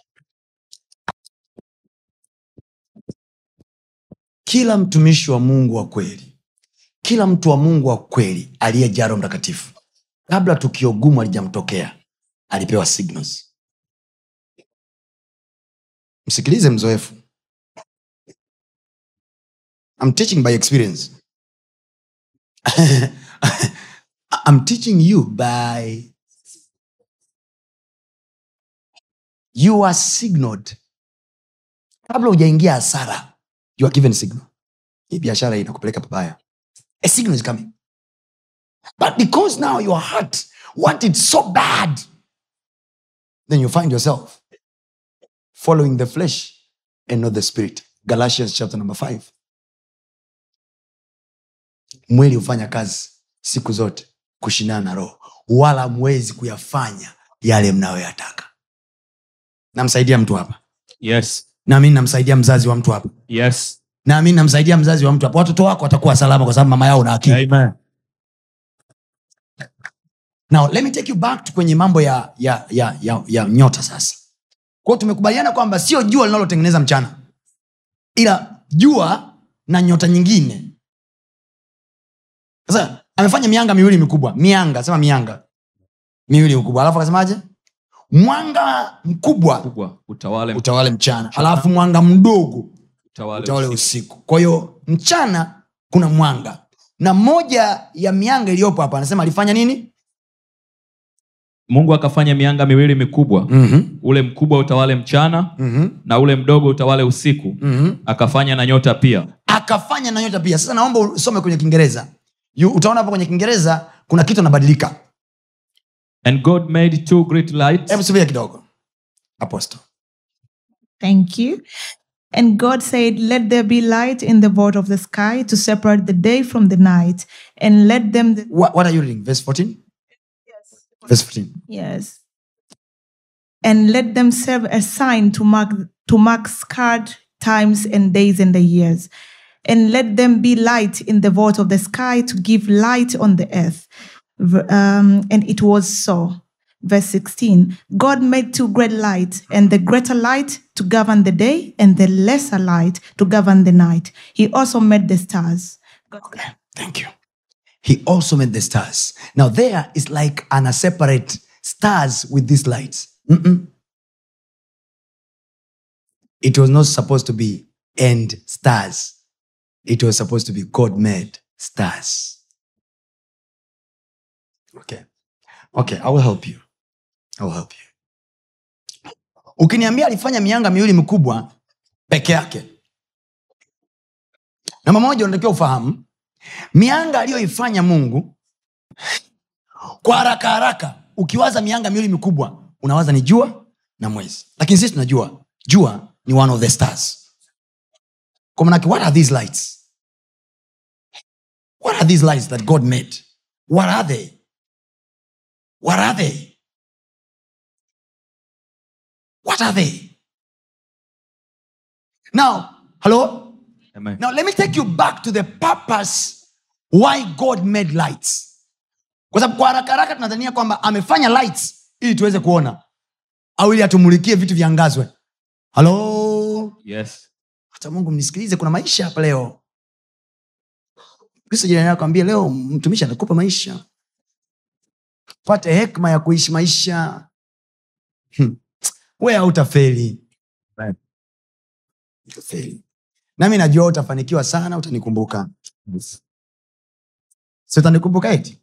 kila mtumishi wa mungu wa kweli kila mtu wa mungu wa kweli aliyejaa roho mtakatifu kabla tukio gumu alijamtokea alipewa signals msikilize mzoefu I'm teaching by experience I'm teaching you by you are signaled kabla hujaingia hasara you are given signal hii biashara hii inakupeleka pabaya a signal is coming but because now your heart want it so bad then you find yourself following the flesh and not the spirit galatians chapter number 5 mwili hufanya kazi siku zote kushindana na roho wala mwezi kuyafanya yale mnayoyataka namsaidia mtu hapa yes nami namsaidia mzazi wa mtu hapa yes nami namsaidia mzazi wa mtu hapa watoto wako watakuwa salama kwa sababu mama yao na akili amen now let me take you back to kwenye mambo ya, ya, ya, ya, ya nyota sasa kwao tumekubaliana kwamba sio jua linalotengeneza mchana ila jua na nyota nyingine sasa amefanya mianga miwili mikubwa mianga sema mianga miwili mikubwa alafu akasemaje mwanga mkubwa kubwa utawale utawale mchana alafu mwanga mdogo utawale, utawale usiku. usiku kwa hiyo mchana kuna mwanga na moja ya mianga iliyopo hapa anasema alifanya nini mungu akafanya mianga miwili mikubwa mm-hmm. ule mkubwa utawale mchana Mm-hmm. na ule mdogo utawale usiku Mm-hmm. akafanya na nyota pia akafanya na nyota pia sasa naomba usome kwenye kiingereza You- utaona hapo kwenye kiingereza kuna kitu anabadilika and god made two great lights hebu subia kidogo apostle Thank you. And God said, Let there be light in the vault of the sky to separate the day from the night, and let them. what, what are you reading verse 14 verse 14 Yes. And let them serve a sign to mark to mark scarred times and days and the years. And let them be light in the vault of the sky to give light on the earth. V- um, and it was so. Verse 16 God made two great lights, and the greater light to govern the day, and the lesser light to govern the night. He also made the stars. thank you he also made the stars now there is like an a separate stars with these lights Mm-mm. it was not supposed to be end stars it was supposed to be god made stars okay okay i will help you i will help you ukiniambia alifanya mianga miwili mikubwa peke yake namba moja unatakiwa ufahamu mianga aliyoifanya mungu kwa haraka haraka ukiwaza mianga miwili mikubwa unawaza ni jua na mwezi lakini sisi tunajua jua ni one of the stars kwa manake what are these lights what are these lights that god made what are they what are they what are they now hello Amen. Now, let me take you back to the purpose why God made lights. Kwa sababu kwa haraka haraka tunadhania kwamba amefanya lights ili tuweze kuona au ili atumulikie vitu viangazwe. Halo, yes hata Mungu mnisikilize, kuna maisha hapa leo. Kristo jirani yako ambie leo mtumishi anakupa maisha, pate hekma ya kuishi maisha. Hmm. We hautafeli, Amen. Utafeli. nami najua utafanikiwa sana, utanikumbuka si utanikumbuka eti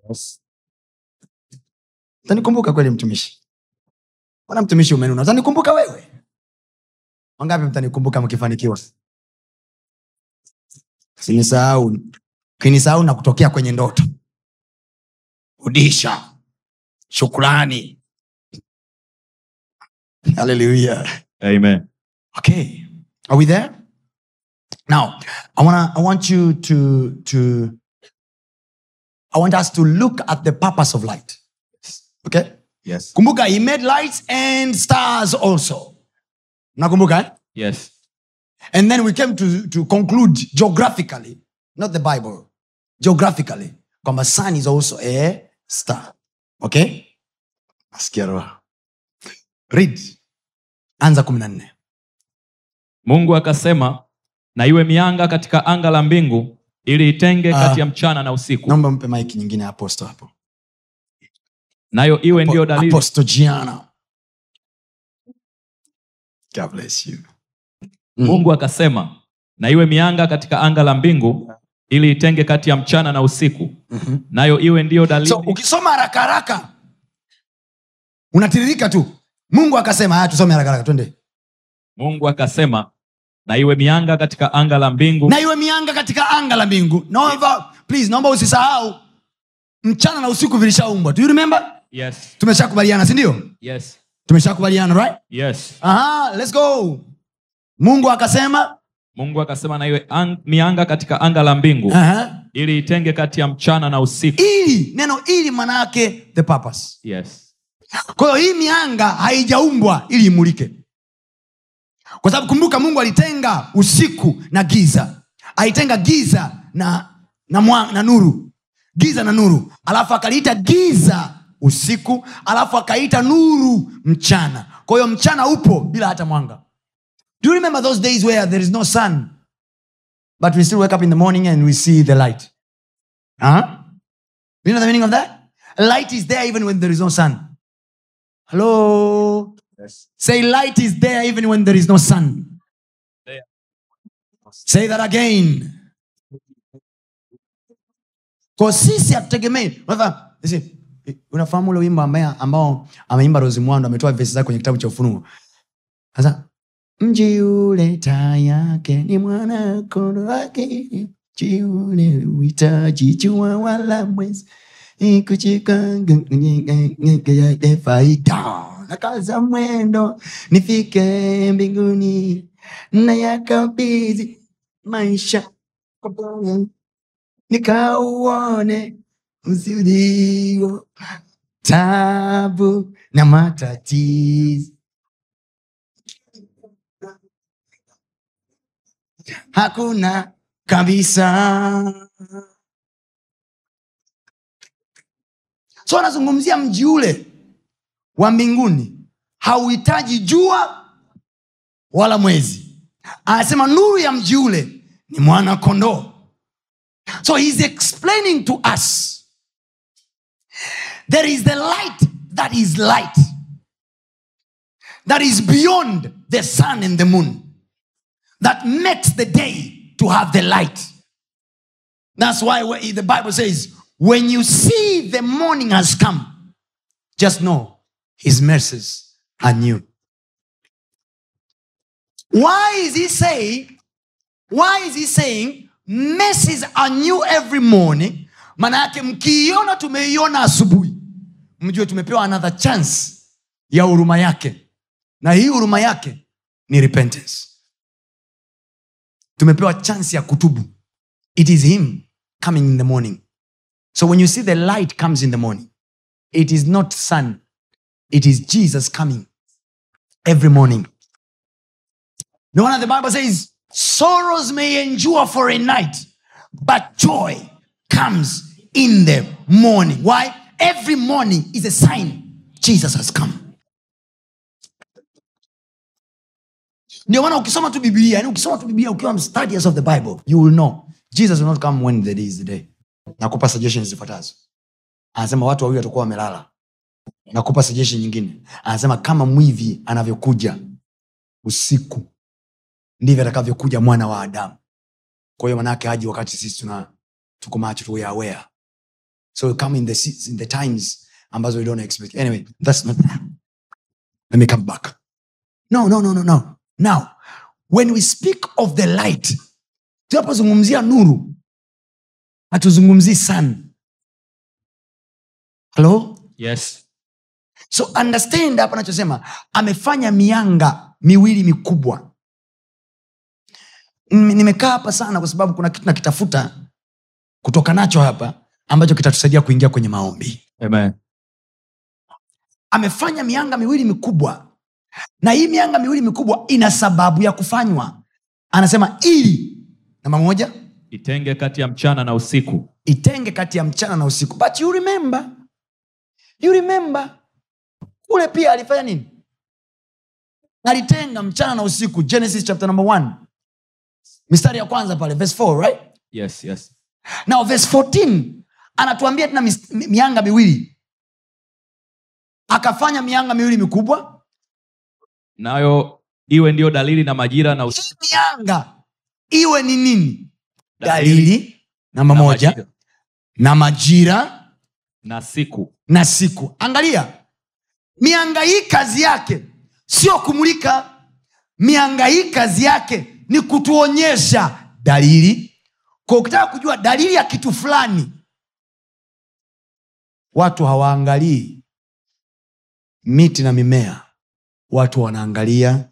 utanikumbuka kweli mtumishi mbona mtumishi umenuna utanikumbuka wewe wangapi mtanikumbuka mkifanikiwa sinisahau kinisahau na kutokea kwenye ndoto rudisha shukrani haleluya amen okay are we there now i want i want you to to i want us to look at the purpose of light okay yes kumbuka he made lights and stars also nakumbuka eh? yes and then we came to, to conclude geographically not the bible geographically kwamba sun is also a star okay nasikia roho read anza kumi na nne mungu akasema na iwe mianga katika anga la mbingu ili itenge Ah. kati ya mchana na usiku naomba mpe maiki nyingine ya aposto hapo nayo iwe ndiyo dalili aposto giana god bless you Mm. mungu akasema na iwe mianga katika anga la mbingu ili itenge kati ya mchana na usiku Mhm. nayo iwe ndiyo dalili so ukisoma haraka haraka unatiririka tu mungu akasema haya tusome haraka haraka twende mungu akasema na iwe mianga katika anga la mbingu na iwe mianga katika anga la mbingu naomba please naomba usisahau mchana na usiku vilishaumbwa do you remember yes tumeshakubaliana sindio yes tumeshakubaliana right yes Aha, let's go mungu akasema mungu akasema na iwe ang- mianga katika anga la mbingu aha, ili itenge kati ya mchana na usiku ili neno ili maana yake the purpose yes kwa hiyo hii mianga haijaumbwa ili imulike kwa sababu kumbuka mungu alitenga usiku na giza alitenga giza na na, mwa, na nuru giza na nuru alafu akaliita giza usiku alafu akaita nuru mchana kwa hiyo mchana upo bila hata mwanga do you remember those days where there is no sun but we still wake up in the morning and we see the light huh? you know the meaning of that light is there even when there is no sun Hello. Say light is there even when there is no sun. There. Say that again. Kwa sisi hatutegemei. Unataka- listen, Unafahamu ule wimbo ambaye ambao ameimba Rose Mwando ametoa vesi zake kwenye kitabu cha Ufunuo. Sasa mji ule taa yake ni mwana kondo wake mji ule uhitaji jua wala mwezi kuchikangayake faida nakaza mwendo nifike mbinguni na yakabidhi maisha kwa Bwana. nikauone uzilio tabu na matatizo hakuna kabisa so anazungumzia mji ule wa mbinguni hauhitaji jua wala mwezi anasema nuru ya mji ule ni mwana kondoo so he's explaining to us there is the light that is light that is beyond the sun and the moon that makes the day to have the light that's why wh- the bible says when you see the morning has come just know his mercies are new why is he saying why is he saying mercies are new every morning maana yake mkiiona tumeiona asubuhi mjue tumepewa another chance ya huruma yake na hii huruma yake ni repentance tumepewa chance ya kutubu it is him coming in the morning so when you see the light comes in the morning it is not sun it is jesus coming every morning no wonder the bible says sorrows may endure for a night but joy comes in the morning why every morning is a sign jesus has come ndio maana ukisoma tu biblia yani ukisoma tu biblia ukiwa studies of the bible you will know jesus will not come when the day is the day nakupa suggestions zifuatazo anasema watu wawili watakuwa wamelala nakupa suggestion nyingine anasema kama mwivi anavyokuja usiku ndivyo atakavyokuja mwana wa adamu kwa hiyo manaake aji wakati sisi tuna tuko macho tu we are aware so he'll come in the, se- in the times ambazo we don't expect anyway that's not let me come back no no no no no now when we speak of the light tunapozungumzia nuru hatuzungumzii sun halo yes so understand hapa anachosema amefanya mianga miwili mikubwa Nime- nimekaa hapa sana kwa sababu kuna kitu nakitafuta kutoka nacho hapa ambacho kitatusaidia kuingia kwenye maombi amen amefanya mianga miwili mikubwa na hii mianga miwili mikubwa ina sababu ya kufanywa anasema ili namba moja itenge kati ya mchana na usiku itenge kati ya mchana na usiku but you remember you remember kule pia alifanya nini alitenga mchana na usiku genesis chapter number one mistari ya kwanza pale verse 4 right yes yes now verse 14 anatuambia tena mis- mi- mianga miwili akafanya mianga miwili mikubwa nayo iwe ndiyo dalili na majira na usiku hii mianga iwe ni nini Dalili dalili namba na moja majira na majira na siku na siku angalia mianga hii kazi yake sio kumulika mianga hii kazi yake ni kutuonyesha dalili kwa ukitaka kujua dalili ya kitu fulani watu hawaangalii miti na mimea watu wanaangalia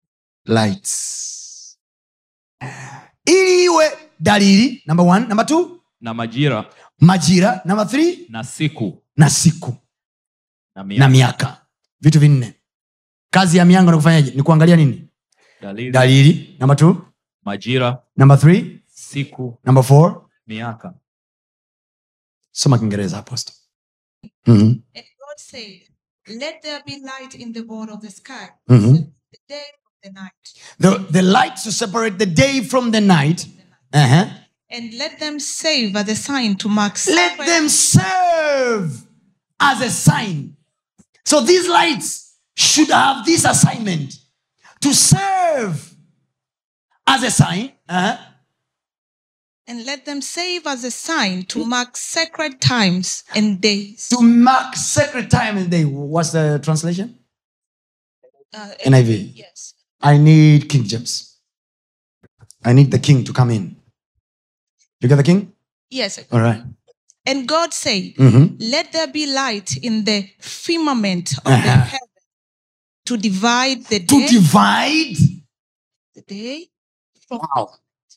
lights ili iwe dalili namba one, namba two, na majira majira namba three, na siku na siku na na miaka miaka vitu vinne kazi ya mianga ni kufanyaje ni kuangalia nini dalili dalili namba t majira namba th siku namba f miaka soma kiingereza apostle mm-hmm. And God said, Let there be light in the border of the sky, Mhm. the day of the night, the, the lights to separate the day from the night uh-huh. and let them save as a sign to mark let sacred- them serve as a sign so these lights should have this assignment to serve as a sign uh-huh. and let them save as a sign to mark sacred times and days. to mark sacred time and day what's the translation Uh, NIV. Yes. I need King James. I need the king to come in. You got the king? Yes. All right. And God said, Mm-hmm. Let there be light in the firmament of the Uh-huh. heaven to divide the To day, divide. the day from Wow.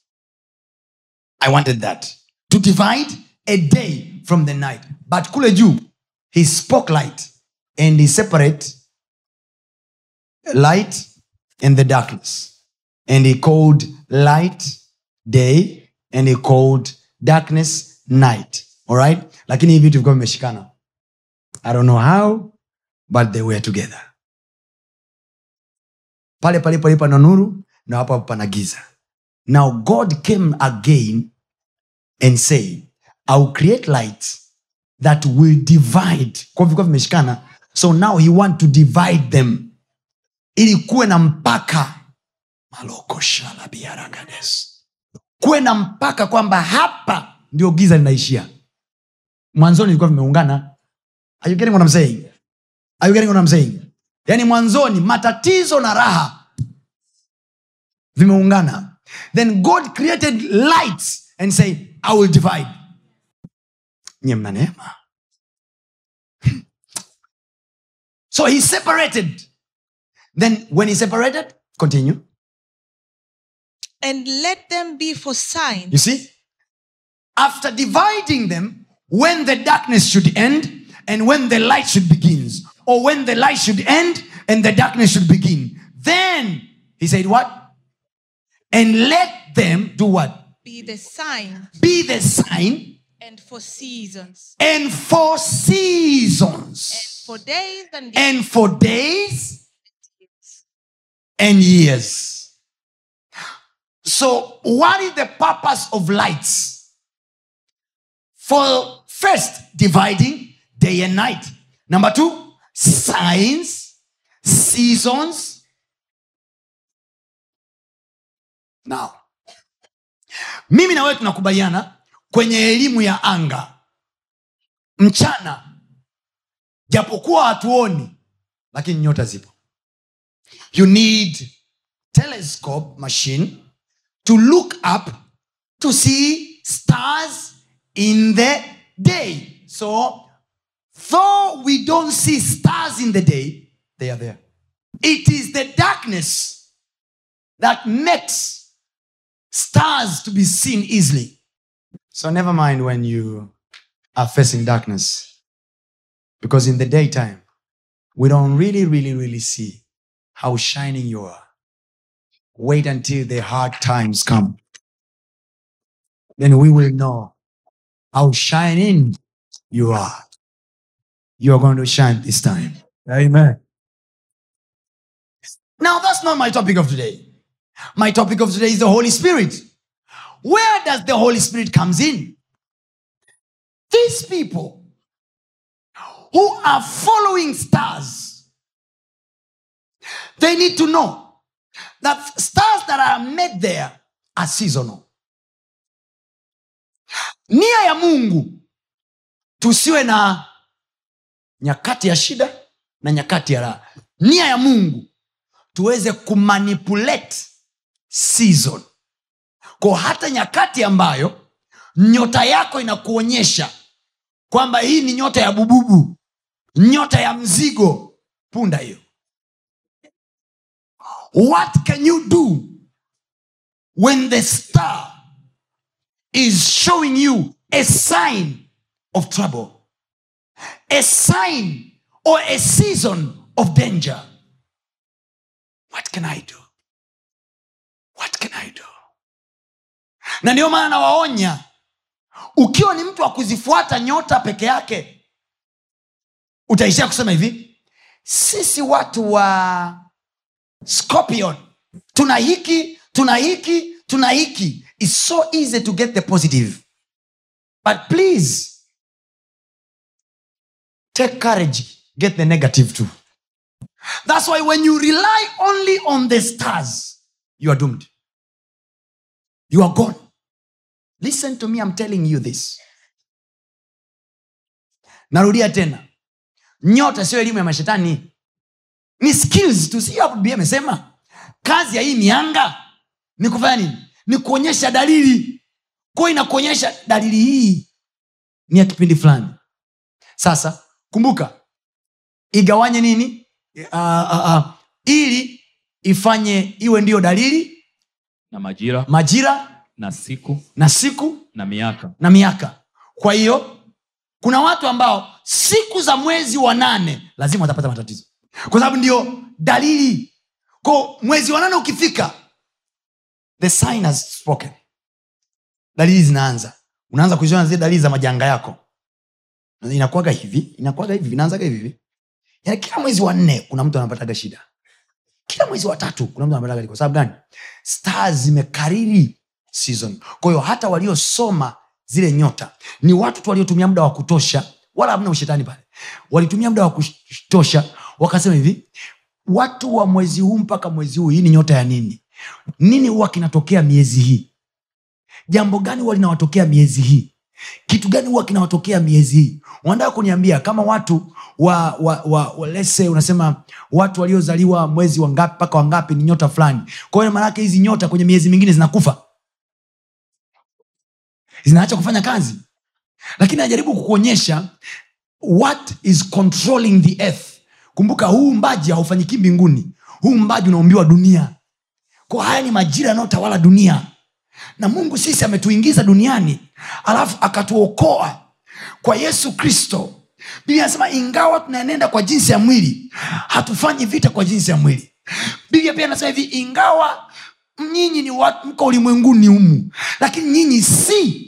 I wanted that. To divide a day from the night. But kule juu, he spoke light and he separate light and the darkness. And he called light day and he called darkness night. All right? Lakini hivi vitu vilikuwa vimeshikana. I don't know how, but they were together. Pale palipo lipo na nuru na hapo hapo pana giza. Now God came again and said, I will create lights that will divide. Kwa vilikuwa vimeshikana. So now he want to divide them. Ili kuwe na mpaka. Maloko shala biaragades. Kuwe na mpaka kwamba hapa ndio giza linaishia. Mwanzoni vilikuwa vimeungana. Are you getting what I'm saying? Are you getting what I'm saying? Yaani mwanzoni matatizo na raha vimeungana then god created lights and say i will divide nye mna neema so he separated then when he separated continue and let them be for signs you see after dividing them when the darkness should end and when the light should begins or when the light should end and the darkness should begin then he said what and let them do what be the sign be the sign and for seasons and for and seasons for days and and for days years. and years. So, what is the purpose of lights? For first, dividing day and night. Number two, signs, seasons. Now, mimi na wewe tunakubaliana kwenye elimu ya anga mchana japokuwa hatuoni lakini nyota zipo you need telescope machine to look up to see stars in the day so though we don't see stars in the day they are there it is the darkness that makes stars to be seen easily so never mind when you are facing darkness because in the daytime we don't really really really see how shining you are wait until the hard times come then we will know how shining you are you are going to shine this time amen now that's not my topic of today my topic of today is the holy spirit where does the holy spirit comes in these people who are following stars they need to know that stars that are made there are seasonal nia ya mungu tusiwe na nyakati ya shida na nyakati ya raha nia ya mungu tuweze kumanipulate season ko hata nyakati ambayo nyota yako inakuonyesha kwamba hii ni nyota ya bububu nyota ya mzigo punda hiyo what can you do when the star is showing you a sign of trouble a sign or a season of danger what can i do what can i do na ndio maana nawaonya ukiwa ni mtu wa kuzifuata nyota peke yake utaishia kusema hivi sisi watu wa scorpion tuna hiki tuna hiki tuna hiki its so easy to get the positive but please take courage get the negative too that's why when you rely only on the stars you are doomed you are gone listen to me i'm telling you this narudia tena nyota sio elimu ya mashetani ni skills tu si hapo biblia amesema kazi ya hii mianga ni kufanya nini ni kuonyesha dalili kwao inakuonyesha dalili hii ni ya kipindi fulani sasa kumbuka igawanye nini uh, uh, uh, ili ifanye iwe ndiyo dalili na majira majira na siku na siku na miaka na miaka kwa hiyo kuna watu ambao siku za mwezi wa nane lazima watapata matatizo kwa sababu ndio dalili ko mwezi wa nane ukifika the sign has spoken dalili zinaanza unaanza kuziona zile dalili za majanga yako inakuaga hivi inakuaga hivi inaanzaga hivi hivi yani kila mwezi wa nne kuna mtu anapataga shida kila mwezi wa tatu kuna mtu anapataga kwa sababu gani stars zimekariri season kwa hiyo hata waliosoma zile nyota ni watu tu waliotumia muda wa kutosha wala hamna ushetani pale walitumia muda wa kutosha wakasema hivi watu wa mwezi huu mpaka mwezi huu hii ni nyota ya nini nini huwa kinatokea miezi hii jambo gani huwa linawatokea miezi hii kitu gani huwa kinawatokea miezi hii wanataka kuniambia kama watu wa, wa, wa, wa lese unasema watu waliozaliwa mwezi wangapi mpaka wangapi ni nyota fulani kwa hiyo maanake hizi nyota kwenye miezi mingine zinakufa zinaacha kufanya kazi lakini anajaribu kukuonyesha what is controlling the earth kumbuka huu mbaji haufanyiki mbinguni huu mbaji unaumbiwa dunia kwa haya ni majira yanayotawala dunia na mungu sisi ametuingiza duniani alafu akatuokoa kwa yesu kristo biblia anasema ingawa tunaenenda kwa jinsi ya mwili hatufanyi vita kwa jinsi ya mwili biblia pia anasema hivi ingawa nyinyi ni watu mko ulimwenguni humu lakini nyinyi si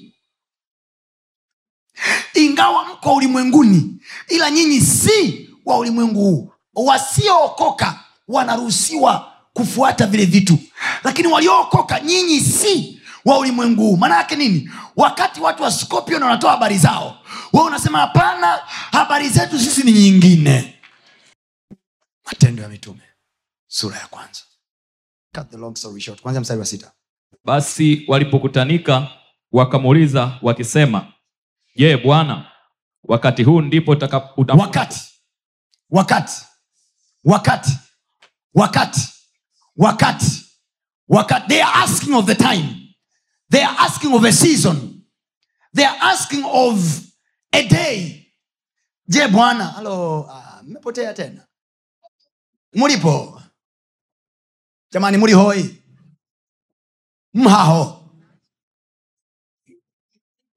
ingawa mko ulimwenguni ila nyinyi si wa ulimwengu huu wasiookoka wanaruhusiwa kufuata vile vitu lakini waliookoka nyinyi si wa ulimwengu huu maana yake nini wakati watu wa scorpion wanatoa habari zao wa unasema hapana habari zetu sisi ni nyingine matendo ya mitume sura ya kwanza Cut the long story short. kwanzia mstari wa sita basi walipokutanika wakamuuliza wakisema je bwana wakati huu ndipo utaka- uta- wakati wakati wakati wakati wakati wakati they are asking of the time they are asking of a season they are asking of a day je bwana halo ah, mmepotea tena mulipo jamani muli hoi mhaho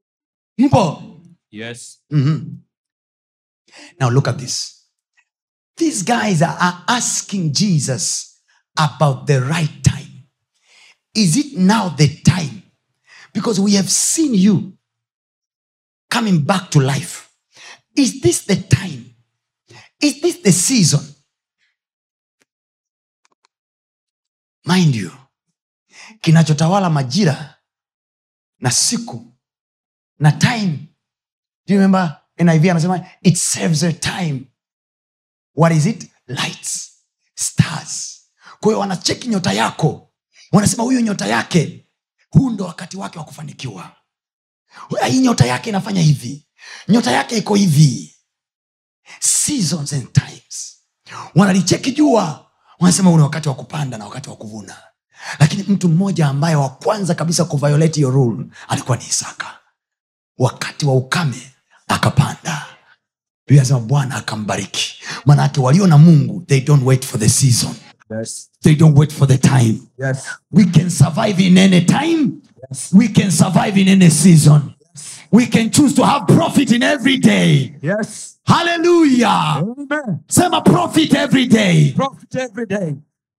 mpo yes Mhm. Now look at this. these guys are, are asking jesus about the right time is it now the time because we have seen you coming back to life is this the time is this the season mind you kinachotawala majira na siku na time do you remember niv anasema it serves a time what is it lights stars kwa hiyo wanacheki nyota yako wanasema huyu nyota yake huu ndo wakati wake wa kufanikiwa hii nyota yake inafanya hivi nyota yake iko hivi seasons and times wanalicheki jua wanasema huu ni wakati wa kupanda na wakati wa kuvuna lakini mtu mmoja ambaye wa kwanza kabisa kuviolate your rule alikuwa ni isaka wakati wa ukame akapanda biblia anasema bwana akambariki manake walio na mungu they don't wait for the season Yes. they don't wait for the time Yes. we can survive in any time we can survive in any season we can choose to have profit in every day Yes. hallelujah Amen. sema profit every day Profit every day.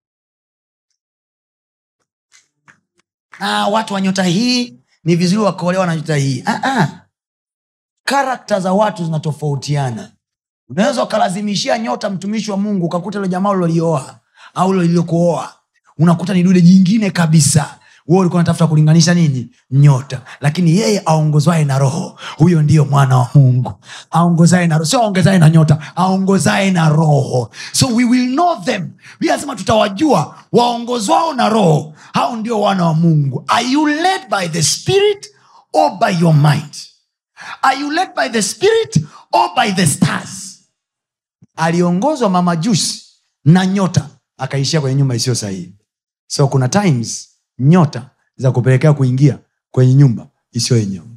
ah, watu wa nyota hii ni vizuri wakaolewa na nyota hii ah, ah. karakta za watu zinatofautiana unaweza ukalazimishia nyota mtumishi wa mungu ukakuta ilo jamaa ulilolioa au ilo liliokuoa unakuta ni dude jingine kabisa wewe ulikuwa unatafuta kulinganisha nini nyota lakini yeye aongozwaye na roho huyo ndiyo mwana wa mungu aongozaye na roho sio aongezaye na nyota aongozaye na roho so we will know them Biblia inasema tutawajua waongozwao na roho hao ndio wana wa mungu are you led by the spirit or by your mind are you led by the spirit or by the stars aliongozwa mama jusi na nyota akaishia kwenye nyumba isiyo sahihi so kuna times nyota za kupelekea kuingia kwenye nyumba isiyo yenyewe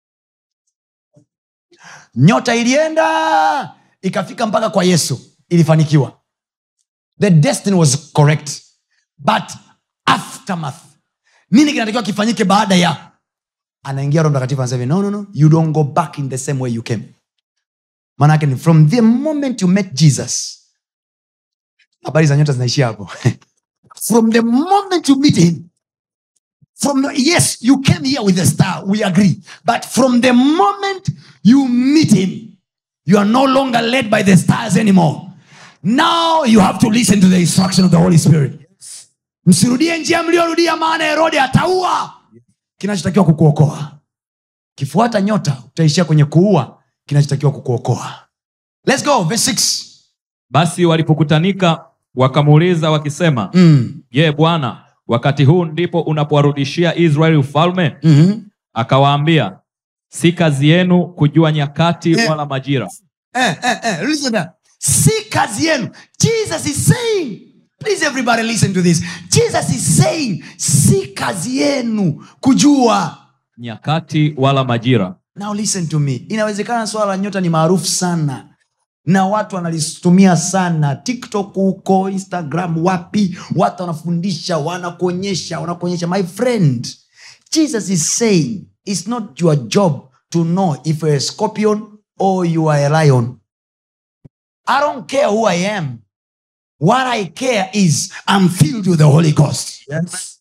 nyota ilienda ikafika mpaka kwa yesu ilifanikiwa the destiny was correct but aftermath nini kinatakiwa kifanyike baada ya anaingia roho mtakatifu anasema hivi, no, no, no. you don't go back in the same way you came manake ni from the moment you met jesus habari za nyota zinaishia hapo from the moment you meet him from the, yes you came here with a star we agree but from the moment you meet him you are no longer led by the stars anymore now you have to listen to the instruction of the holy spirit msirudie njia mliorudia maana herode ataua kinachotakiwa kukuokoa kifuata nyota utaishia kwenye kuua kinachotakiwa kukuokoa Let's go, verse 6. basi walipokutanika wakamuuliza wakisema Mm. je bwana wakati huu ndipo unapowarudishia israeli ufalme Mhm. akawaambia si kazi yenu kujua nyakati Eh. wala majira Eh, eh, eh, listen now. si kazi yenu jesus is saying please everybody listen to this jesus is saying si kazi yenu kujua nyakati wala majira now listen to me inawezekana swala la nyota ni maarufu sana na watu wanalitumia sana tiktok huko instagram wapi watu wanafundisha wanakuonyesha wanakuonyesha my friend jesus is saying it's not your job to know if you're a scorpion or you are a lion i don't care who i am what i care is i'm filled with the holy ghost Yes.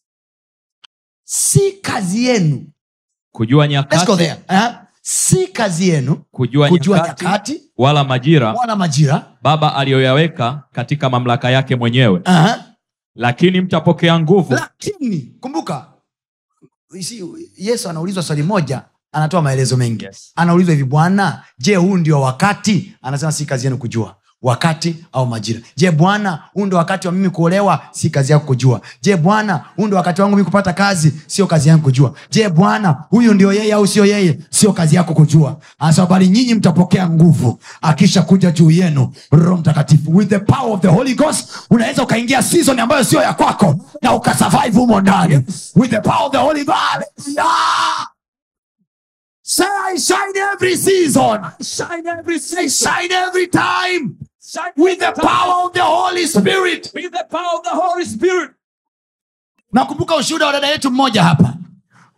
si kazi yenu kujua let's go nyakati there uh, si kazi yenu kujua, kujua nyakati nyakati wala majira wala majira baba aliyoyaweka katika mamlaka yake mwenyewe uh-huh. lakini mtapokea nguvu lakini kumbuka you see, yesu anaulizwa swali moja anatoa maelezo mengi Yes. anaulizwa hivi bwana je huu ndio wakati anasema si kazi yenu kujua wakati au majira je bwana huu ndio wakati wa mimi kuolewa si kazi yako kujua je bwana huu ndio wakati wangu mimi kupata kazi sio kazi yangu kujua je bwana huyu ndio yeye au sio yeye sio kazi yako kujua anasema bali nyinyi mtapokea nguvu akisha kuja juu yenu roho mtakatifu with the power of the holy ghost unaweza ukaingia season ambayo sio ya kwako na ukasurvive humo ndani with the power of the holy ghost yeah! Say, I shine every season. Shine every Say, shine every time with the power of the Holy Spirit. With the power of the Holy Spirit. nakumbuka ushuhuda wa dada yetu mmoja hapa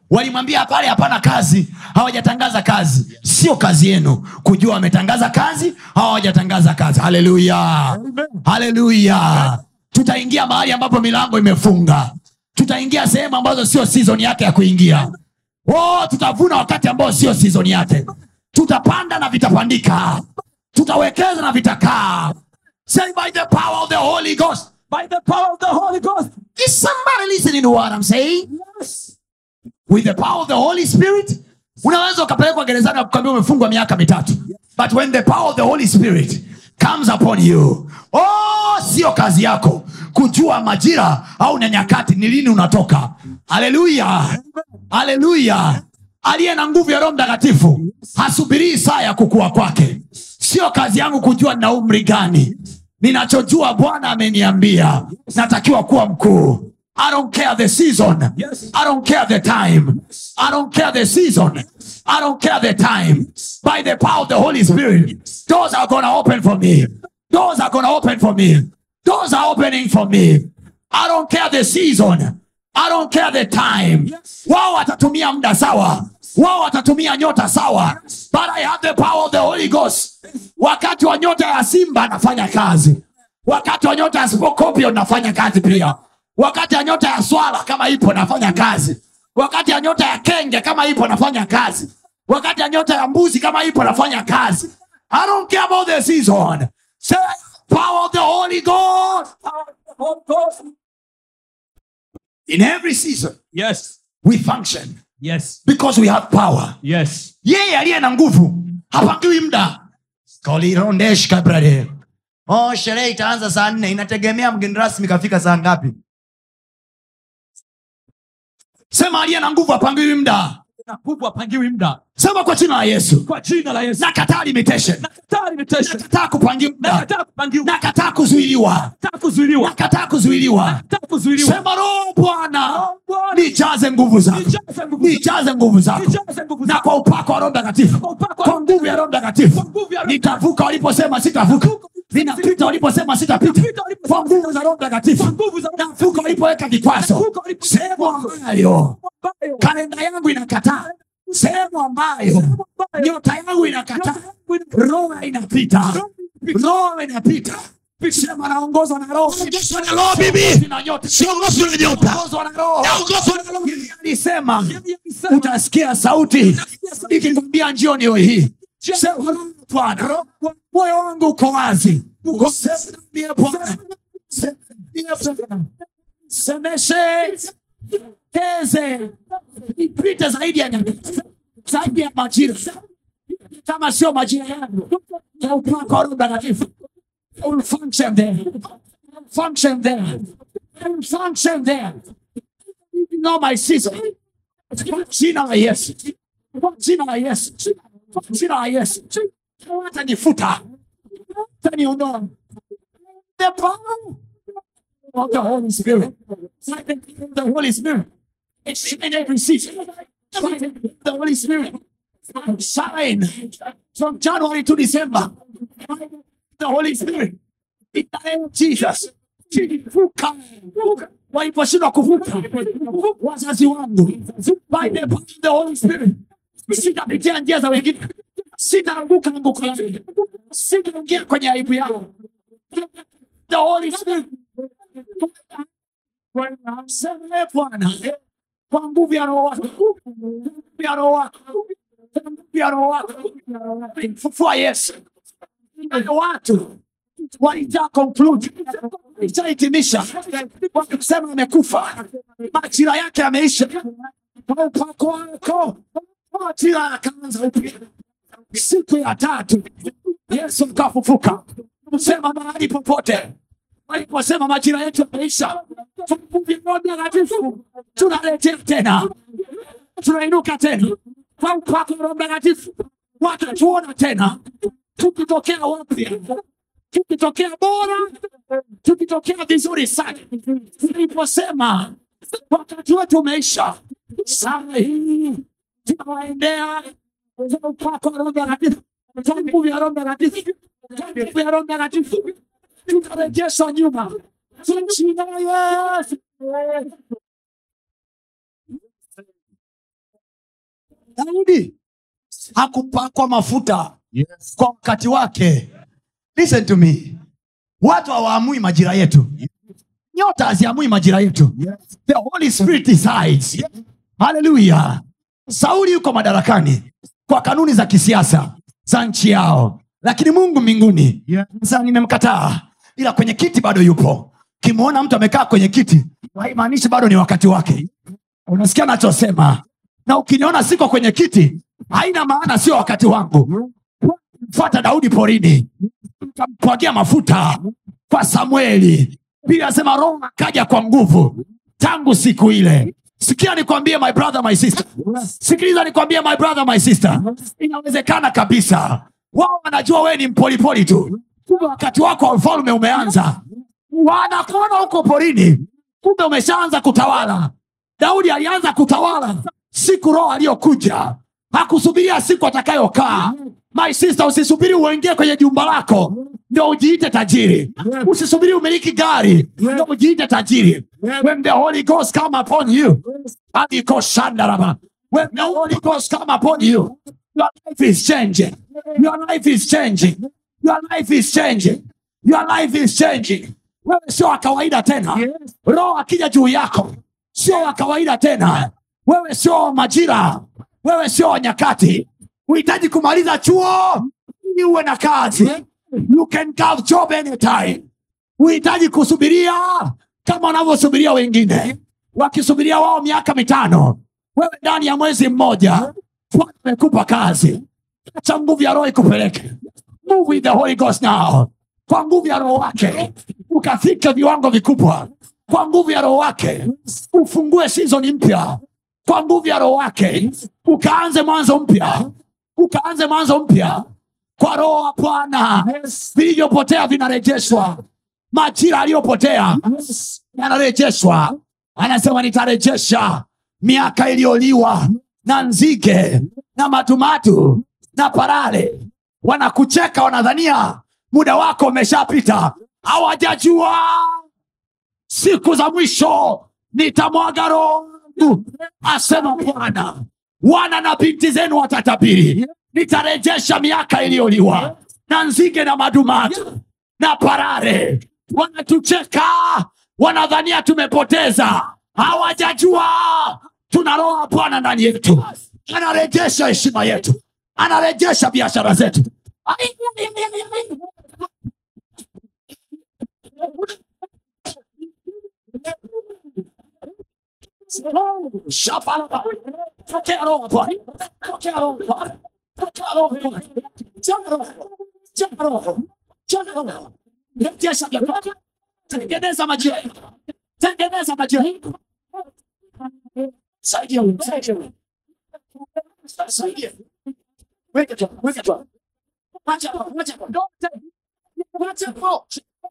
walimwambia pale hapana kazi hawajatangaza kazi sio kazi yenu kujua wametangaza kazi au hawajatangaza kazi haleluya haleluya tutaingia mahali ambapo milango imefunga tutaingia sehemu ambazo sio season yake ya kuingia oh, tutavuna wakati ambao sio season yake tutapanda na vitapandika tutawekeza na vitakaa say by the power of the holy ghost By the power of the Holy Ghost. is somebody listening to what i'm saying with the power of the holy spirit unaweza ukapelekwa gerezani ukaambia umefungwa miaka mitatu but when the power of the holy spirit comes upon you oh sio kazi yako kujua majira au na nyakati ni lini unatoka haleluya haleluya aliye na nguvu ya roho mtakatifu hasubirii saa ya kukua kwake sio kazi yangu kujua nina umri gani ninachojua bwana ameniambia natakiwa kuwa mkuu I don't care the season. Yes. I don't care the time. I don't care the season. I don't care the time. By the power of the Holy Spirit, doors are going to open for me. Doors are going to open for me. Doors are opening for me. I don't care the season. I don't care the time. Wao watatumia muda sawa. Wao watatumia nyota sawa. But I have the power of the Holy Ghost. Wakati wa nyota ya Simba nafanya kazi. Wakati wa nyota ya Scorpio nafanya kazi pia. Wakati ya nyota ya swala kama ipo nafanya kazi. Wakati ya nyota ya kenge kama ipo nafanya kazi. Wakati ya nyota ya mbuzi kama ipo nafanya kazi. I don't care about the season. Say power of the Holy Ghost. Holy Ghost. In every season Yes. we function Yes. because we have power. Yes. yeye aliye na nguvu hapangiwi mda kolirondeshka brade oh, sherehe itaanza saa nne inategemea mgeni rasmi kafika saa ngapi sema aliye na nguvu hapangiwi mda Na nguvu apangiwi muda. sema kwa jina la yesu Kwa jina la Yesu. nakataa limitation Nakataa limitation. nakataa kupangiwa mda Nakataa kupangiwa. nakataa kuzuiliwa Nakataa kuzuiliwa. nakataa kuzuiliwa Nakataa kuzuiliwa. sema roho bwana Bwana, nijaze nguvu zako nijaze nguvu zako. nijaze nguvu zako Nijaze nguvu na zako. kwa upako wa roho mtakatifu Kwa upako wa kwa nguvu ya roho mtakatifu Kwa nguvu ya Roho nitavuka waliposema sitavuka ninapita waliposema sitapita Napita waliposema kwa nguvu za roho mtakatifu Kwa nguvu za Roho navuka walipoweka vikwazo Navuka walipo- sehemu ambayo ambayo kalenda yangu inakataa sehemu ambayo nyota yangu inakataa roho inapita roho inapita sema naongozwa na roho Naongozwa na roho, bibi. na nyota Siongozwi na nyota. naongozwa na roho Naongozwa na roho. alisema utasikia sauti ikikwambia njio niyo hii Sema, bwana moyo wangu uko wazi Semie bwana Semie Bwana. semeshe teze ipite zaidi ya nyakati zaidi ya majira kama sio majira yangu ya upako wa Roho Mtakatifu I will function there function there I will function there you know my season kwa jina la Yesu kwa jina la Yesu kwa jina la Yesu watanifuta wataniondoa the power of the Holy Spirit the Holy Spirit it's in every season the Holy Spirit shine from January to December the Holy Spirit in the name of Jesus vuka waliposhindwa kuvuka wazazi wangu by the power of the Holy Spirit sitapitia njia za wengine sitaanguka anguko langu sitaingia kwenye aibu yao the Holy Spirit Sema Bwana kwa nguvu ya roho wako kwa nguvu ya roho wako kwa nguvu ya roho wako fufua Yesu Wale watu walijaa conclude walishahitimisha wakisema amekufa majira yake yameisha kwa upako wako majira yakaanza upya siku ya tatu yesu akafufuka sema mahali popote waliposema majira yetu yameisha kwa nguvu ya Roho Mtakatifu tunaletea tena tunainuka tena kwa upako wa Roho Mtakatifu watatuona tena tukitokea wapya tukitokea bora tukitokea vizuri sana tuliposema wakati wetu umeisha saa hii tunawaendea kwa upako wa Roho Mtakatifu kwa nguvu ya Roho Mtakatifu kwa nguvu ya Roho Mtakatifu tutarejeshwa nyuma kwa jina la Yesu daudi hakupakwa mafuta kwa wakati wake listen to me watu hawaamui majira yetu nyota haziamui majira yetu the holy spirit decides haleluya sauli yuko madarakani kwa kanuni za kisiasa za nchi yao lakini mungu mbinguni sasa nimemkataa ila kwenye kiti bado yupo kimwona mtu amekaa kwenye kiti haimaanishi bado ni wakati wake unasikia nachosema na ukiniona siko kwenye kiti haina maana sio wakati wangu fuata daudi porini kampwagia mafuta kwa samueli pia asema roho akaja kwa nguvu tangu siku ile sikia nikwambie my brother my sister sikiliza nikwambie my brother my sister inawezekana kabisa wao wanajua wewe ni mpolipoli tu kumbe wakati wako wa ufalme umeanza wanakuona huko porini kumbe umeshaanza kutawala daudi alianza kutawala siku roho aliyokuja hakusubiria siku atakayokaa my sister usisubiri uingie kwenye jumba lako ndo ujiite tajiri usisubiri umiliki gari ndo ujiite tajiri when the holy ghost come upon you adikoshandaraba when the holy ghost come upon you your life is changing your life is changing your life is changing your life is changing wewe sio wa kawaida tena roho akija juu yako sio wa kawaida tena wewe sio wa majira wewe sio wa nyakati uhitaji kumaliza chuo ili uwe na kazi you can have job anytime uhitaji kusubiria kama wanavyosubiria wengine wakisubiria wao miaka mitano wewe ndani ya mwezi mmoja Bwana amekupa kazi acha nguvu ya roho ikupeleke move with the holy ghost now kwa nguvu ya roho wake ukafika viwango vikubwa kwa nguvu ya roho wake ufungue sizoni mpya kwa nguvu ya roho wake ukaanze mwanzo mpya ukaanze mwanzo mpya kwa roho wa bwana vilivyopotea vinarejeshwa majira aliyopotea yanarejeshwa anasema nitarejesha miaka iliyoliwa na nzige na matumatu na parare wanakucheka wanadhania muda wako umeshapita hawajajua siku za mwisho nitamwaga roho wangu, asema bwana wana na binti zenu watatabiri nitarejesha miaka iliyoliwa na nzige na madumatu na parare wanatucheka wanadhania tumepoteza hawajajua tuna roho ya bwana ndani yetu anarejesha heshima yetu anarejesha biashara zetu Shapalaba. Pokea roho Bwana. Pokea roho Bwana. Pokea roho Bwana. Jaza roho. Jaza roho. Jaza roho. Rejesha vyako. Tengeneza majira. Tengeneza majira. Saidia wewe. Saidia wewe. Saidia. Weka tu. Weka tu. Wacha hapo. Wacha hapo. Wacha hapo.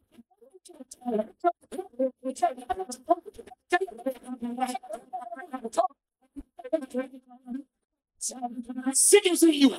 Sikiziwa.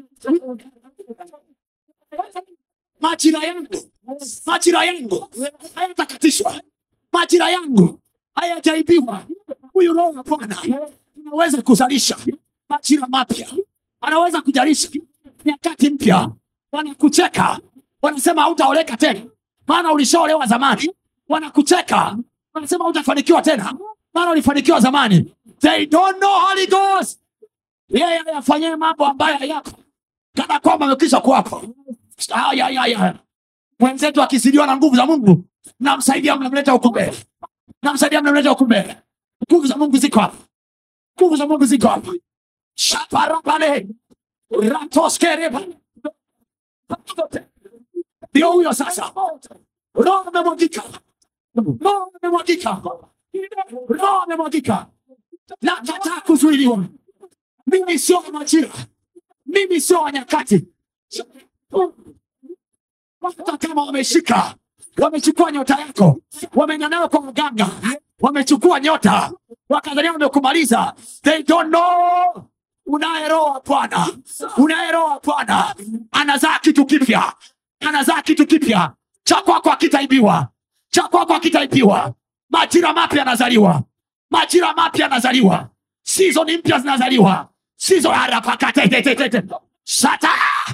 majira yangu majira yangu hayatakatishwa majira yangu hayajaibiwa huyu roho wa bwana anaweza kuzalisha majira mapya anaweza kujalisha nyakati mpya wanakucheka wanasema hautaoleka tena maana ulishaolewa zamani wanakucheka wanasema hautafanikiwa tena maana ulifanikiwa zamani they don't know Holy Ghost yeye ayafanyie mambo ambayo hayako kana kwamba amekwisha kuwapo Aya, aya, aya. mwenzetu akizidiwa na nguvu za mungu namsaidia mnamleta huku mbele namsaidia mnamleta huku mbele nguvu za mungu ziko hapa nguvu za mungu ziko hapa shaparabale ratoskereba ndio huyo sasa roho amemwagika roho amemwagika roho amemwagika nakataa kuzuiliwa mimi sio wa majira mimi sio wa nyakati hata kama wameshika wamechukua nyota yako wamenyanayo kwa mganga wamechukua nyota wakadhania wamekumaliza they don't know unaye roho wa bwana unaye roho wa bwana anazaa kitu kipya anazaa kitu kipya cha kwako akitaibiwa cha kwako akitaibiwa majira mapya yanazaliwa majira mapya yanazaliwa sizoni mpya zinazaliwa Sizo harapakatetetete. Sata.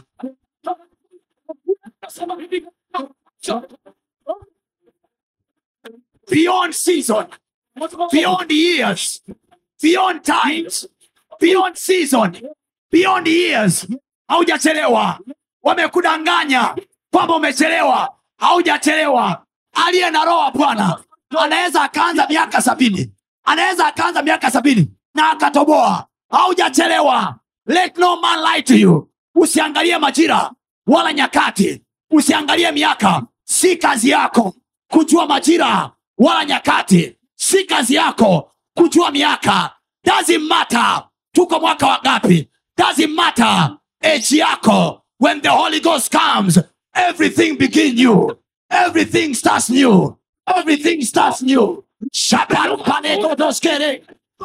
Beyond season, beyond years, beyond times, beyond season, beyond years. Haujachelewa. Wamekudanganya kwamba umechelewa. Haujachelewa. Aliye na roho wa Bwana anaweza akaanza miaka sabini, anaweza akaanza miaka sabini na akatoboa. Haujachelewa. Let no man lie to you. Usiangalie majira wala nyakati, usiangalie miaka. Si kazi yako kujua majira wala nyakati, si kazi yako kujua miaka. Doesn't matter tuko mwaka wa ngapi, doesn't matter age yako. When the Holy Ghost comes, everything begin new, everything starts new, everything starts new. Shaparupanegodoskere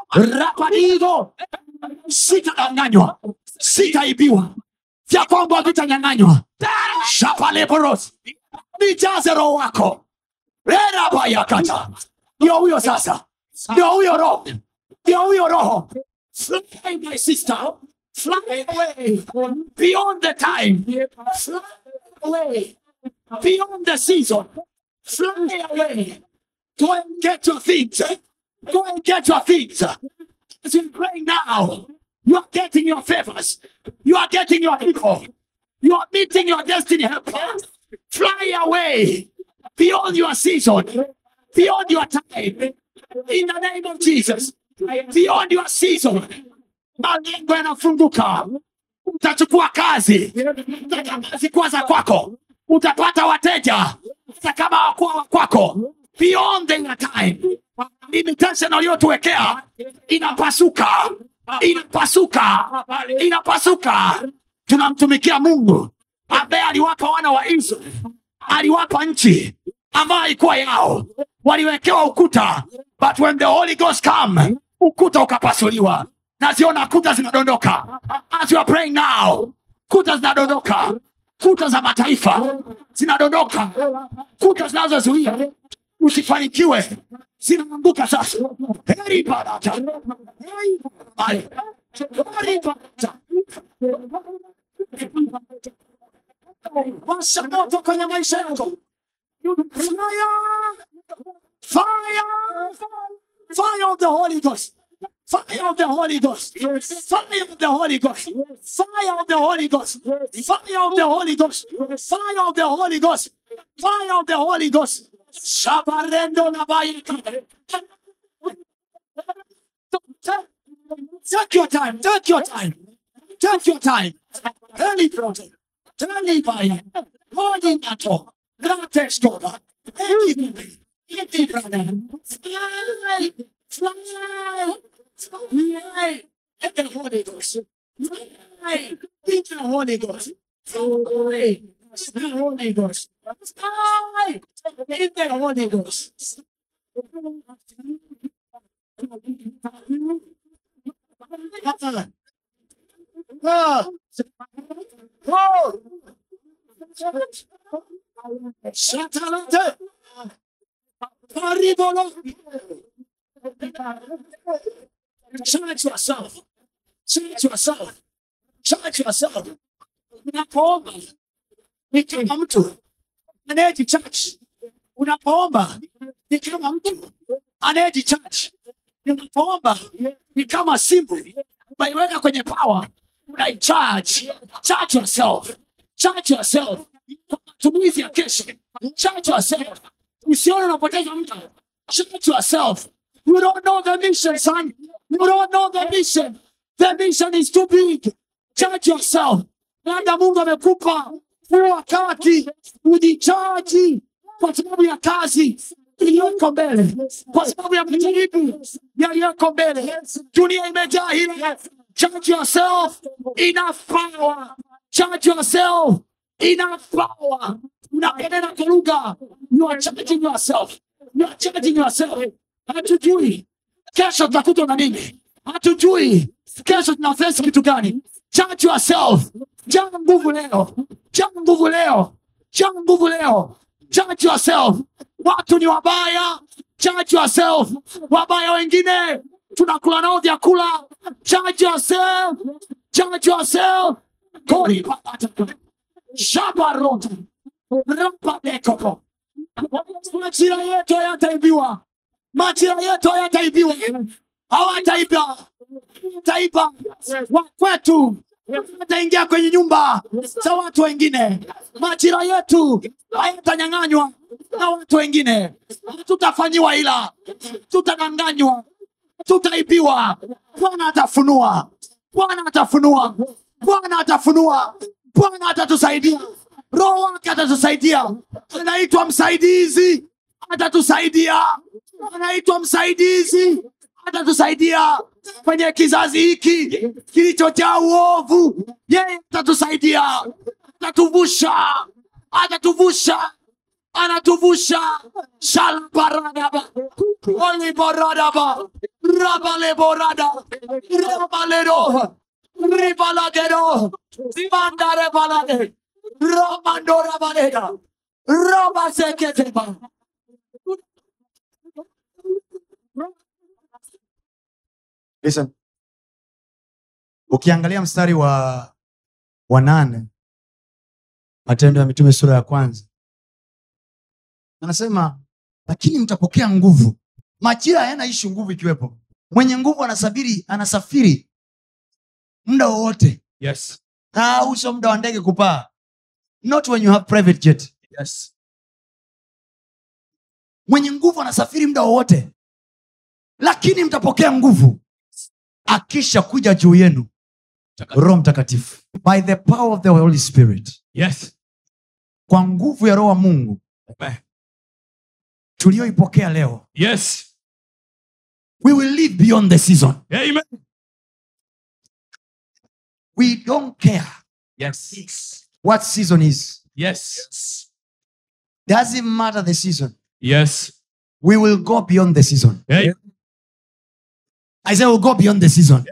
rapanigo sitadanganywa, sitaibiwa, vya kwangu havitanyang'anywa. Shapaleboros, nijaze roho wako erabayakata. Ndio huyo sasa, ndio huyo roho, ndio huyo roho. Fly, my sister, fly away beyond the time, fly away beyond the season, fly away. Go and get your things. Go and get your things. As you pray now, you are getting your favors. You are getting your people. You are meeting your destiny helper. Fly away beyond your season, beyond your time. In the name of Jesus, beyond your season. Malengo yanafunguka. Utachukua kazi, zikuwa za kwako. Utapata wateja hata kama hawakuwa wa kwako. Beyond your time, limitation waliotuwekea inapasuka, inapasuka, inapasuka. Tunamtumikia Mungu ambaye aliwapa wana wa Israeli, aliwapa nchi ambayo haikuwa yao, waliwekewa ukuta, but when the Holy Ghost come, ukuta ukapasuliwa. Naziona kuta zinadondoka as you are praying now, kuta zinadondoka, kuta za mataifa zinadondoka, kuta zinazozuia usifanikiwe zinaanguka sasa. Heri baraka, heri baraka, heri baraka. Washa moto kwenye maisha yako. Fire! Fire! Fire of the Holy Ghost. Fire of the Holy Ghost. Fire of the Holy Ghost. Fire of the Holy Ghost. Fire of the Holy Ghost. Fire of the Holy Ghost. Fire of the Holy Ghost. Shabarendo na bayika. Take your time. Take your time. Take your time. Early project. Early buyer. Holy nato. Gratis toda. Early Early brother. Fly. Fly. Fly. In the Holy Ghost. Fly. In the Holy Ghost. Fly. In the Holy Ghost. Fly. In the Holy Ghost. Ah. Oh. Shatalate. Paribolo. Charge yourself. Charge yourself. Charge yourself. Unapoomba ni kama mtu anayejichaji. Unapoomba ni kama mtu anayejichaji. Unapoomba ni kama simu unaiweka kwenye power, unaicharge. Charge yourself. Charge yourself. Kwa matumizi ya kesho. Charge yourself. Usione unapoteza muda. Charge yourself. You don't know the mission, son. You don't know the mission. The mission is too big. Charge yourself. Labda Mungu amekupa huu wakati ujichaji kwa sababu ya kazi iliyoko mbele, kwa sababu ya majaribu yaliyoko mbele. Dunia imejaa hilo. Charge yourself. Enough power. Charge yourself. Enough power. Unapenena kwa lugha. You are charging yourself. You are charging yourself. Hatujui kesho tutakutwa na nini, hatujui kesho tunafesi kitu gani. Charge yourself. Jaa nguvu leo, jaa nguvu leo, jaa nguvu leo. Charge yourself. Watu ni wabaya. Charge yourself. Wabaya wengine tunakula nao vyakula charge yourself charge yourself koripapata shabarota rapadekopo majira yetu hayataibiwa majira yetu hayataibiwa hawataiba taiba wa kwetu ataingia kwenye nyumba za watu wengine majira yetu hayatanyang'anywa na watu wengine tutafanyiwa ila tutadanganywa tutaibiwa bwana atafunua bwana atafunua bwana atafunua bwana atatusaidia roho wake atatusaidia anaitwa msaidizi atatusaidia anaitwa msaidizi atatusaidia kwenye kizazi hiki kilichojaa uovu yeye atatusaidia atatuvusha atatuvusha anatuvusha shalbaradaba oliboradaba rabaleborada rabalero ribalagero mandarebalade romandorabaleda robaseketeba Listen. ukiangalia mstari wa wa nane matendo ya mitume sura ya kwanza anasema lakini mtapokea nguvu majira hayana ishu nguvu ikiwepo mwenye nguvu anasafiri anasafiri muda wowote Yes. na uso muda wa ndege kupaa not when you have private jet Yes. mwenye nguvu anasafiri muda wowote lakini mtapokea nguvu akisha kuja juu yenu roho mtakatifu by the power of the holy spirit Yes. kwa nguvu ya roho wa mungu Amen. tuliyoipokea leo Yes. we will live beyond the season Amen. we don't care Yes. what season is Yes. doesn't matter the season Yes. we will go beyond the season Hey. i say we'll go beyond the season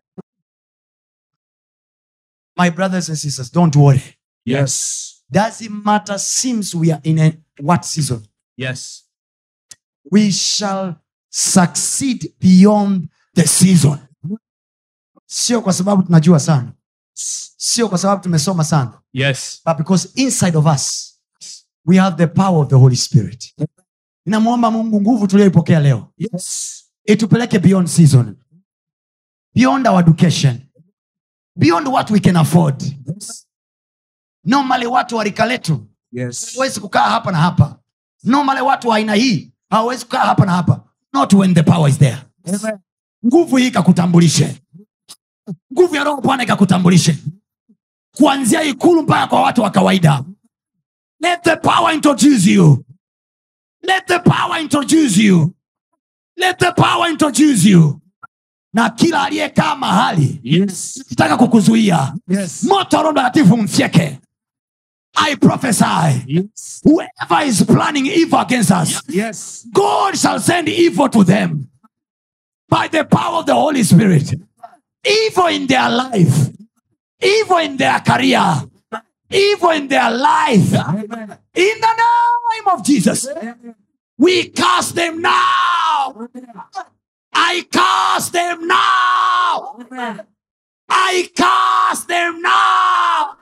my brothers and sisters don't worry Yes. doesn't matter seems we are in a what season Yes. we shall succeed beyond the season sio kwa sababu tunajua sana sio kwa sababu tumesoma sana Yes. but because inside of us we have the power of the holy spirit ninamwomba mungu nguvu tulioipokea leo Yes. itupeleke beyond season beyond our education beyond what we can afford normally watu wa rika letu Yes. hawezi kukaa hapa na hapa normally watu wa aina hii hawawezi kukaa hapa na hapa not when the power is there nguvu hii ikakutambulishe nguvu ya roho bwana ikakutambulishe kuanzia ikulu mpaka kwa watu wa kawaida let the power introduce you let the power introduce you let the power introduce you na kila aliyekaa mahali Yes. kitaka kukuzuia Yes. moto wa roho mtakatifu mfyeke i prophesy Yes. whoever is planning evil against us Yes. god shall send evil to them by the power of the holy spirit evil in their life evil in their career evil in their life in the name of jesus we cast them now i cast them now i cast them now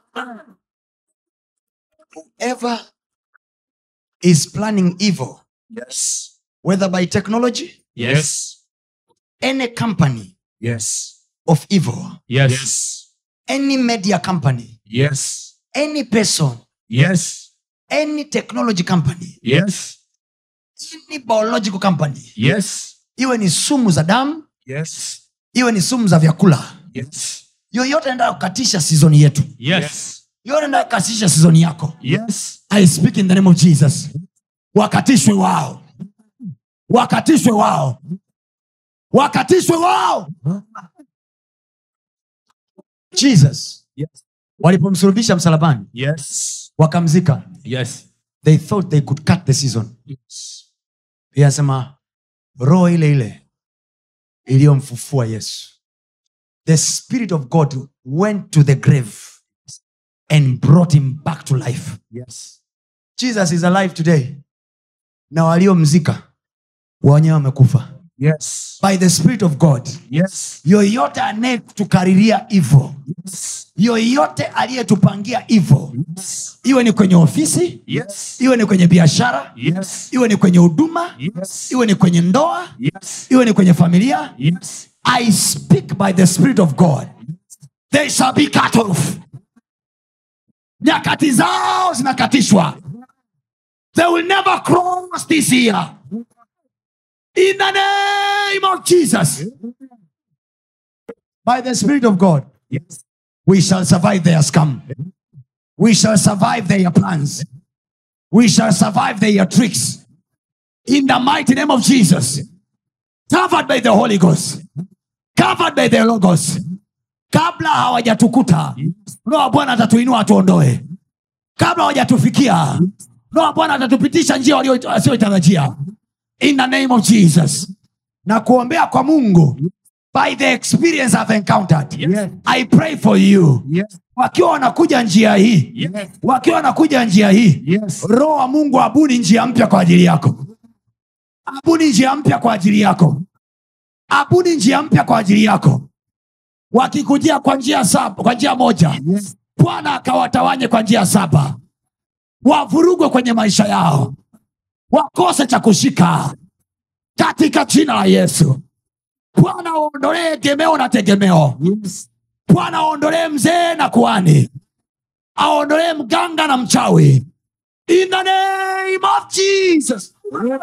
whoever is planning evil Yes. whether by technology Yes. any company Yes. of evil Yes. any media company Yes. any person Yes. any technology company Yes. any biological company Yes. iwe ni sumu za damu Yes. iwe ni sumu za vyakula Yes. yoyote enda kukatisha sizoni yetu Yes. yoyote enda kukatisha sizoni yako Yes. i speak in the name of jesus wakatishwe wao wakatishwe wao wakatishwe wao jesus Yes. walipomsulubisha msalabani Yes. wakamzika Yes. they thought they could cut the season Yes. Pia anasema roho ile ile iliyomfufua yesu the spirit of god went to the grave and brought him back to life Yes. jesus is alive today na waliomzika wenyewe wamekufa Yes. by the spirit of god Yes. yoyote anayetukariria hivo yoyote aliyetupangia hivo Yes. iwe ni kwenye ofisi Yes. iwe ni kwenye biashara Yes. iwe ni kwenye huduma Yes. iwe ni kwenye ndoa Yes. iwe ni kwenye familia Yes. i speak by the spirit of god they shall be cut off nyakati zao zinakatishwa they will never cross this year in the name of jesus by the spirit of god Yes. we shall survive their scam we shall survive their plans we shall survive their tricks in the mighty name of jesus covered by the holy ghost covered by the logos kabla hawajatukuta roho wa bwana atatuinua atuondoe kabla hawajatufikia roho wa bwana atatupitisha njia walio- wasioitarajia in the name of jesus na kuombea kwa mungu by the experience I've encountered Yes. i pray for you Yes. wakiwa wanakuja njia hii Yes. wakiwa wanakuja njia hii Yes. roho wa mungu abuni njia mpya kwa ajili yako abuni njia mpya kwa ajili yako abuni njia mpya kwa ajili yako wakikujia kwa njia saba kwa njia moja Yes. bwana akawatawanye kwa njia saba wavurugwe kwenye maisha yao wakose cha kushika katika jina la yesu bwana waondolee gemeo na tegemeo Yes. bwana aondolee mzee na kuani aondolee mganga na mchawi in the name of jesus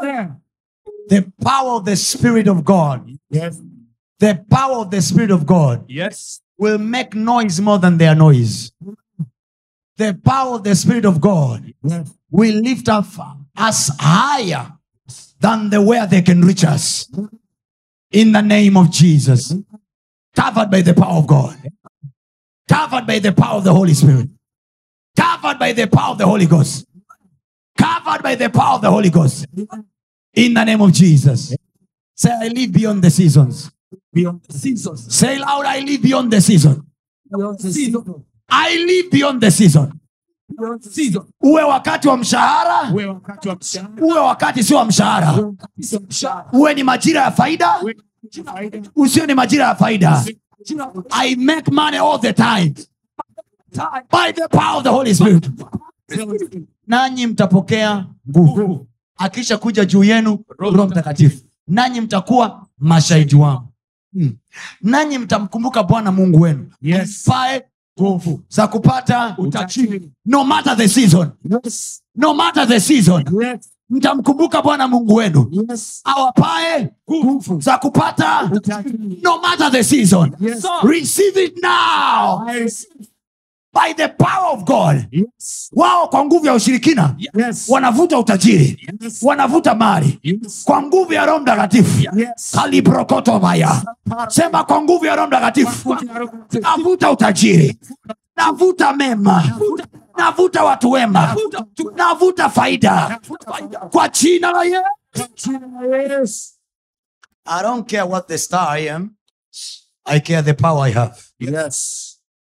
the power of the spirit of god Yes. the power of the spirit of god Yes. will make noise more than their noise the power of the spirit of god Yes. will lift up us higher than the where they can reach us in the name of jesus covered by the power of god covered by the power of the holy spirit covered by the power of the holy ghost covered by the power of the holy ghost in the name of jesus say i live beyond the seasons Beyond the seasons. say loud i live beyond the season Beyond the season. i live beyond the season Beyond the season. uwe wakati wa mshahara Uwe wakati wa mshahara. uwe wakati sio wa mshahara Uwe wakati wa mshahara. uwe ni majira ya faida Uwe wakati wa faida. usio ni majira ya faida Jina la i make money all the time time. by the power of the holy spirit nanyi mtapokea nguvu akisha kuja juu yenu roho mtakatifu nanyi mtakuwa mashahidi wangu hmm. nanyi mtamkumbuka bwana mungu wenu Yes. pae nguvu za kupata Utajiri. no matter the season Yes. no matter the season Yes. mtamkumbuka bwana mungu wenu Yes. awapae Nguvu. za kupata Utajiri. no matter the season Yes. receive it now I receive. by the power of god Yes. wao kwa nguvu ya ushirikina Yes. wanavuta utajiri Yes. wanavuta mali Yes. kwa nguvu ya roho mtakatifu Yes. kalibrokotomaya sema kwa nguvu ya roho mtakatifu navuta utajiri navuta mema navuta watu wema navuta faida kwa jina la Yesu. Yes. I don't care what the star I am. I care the power I have. Yes.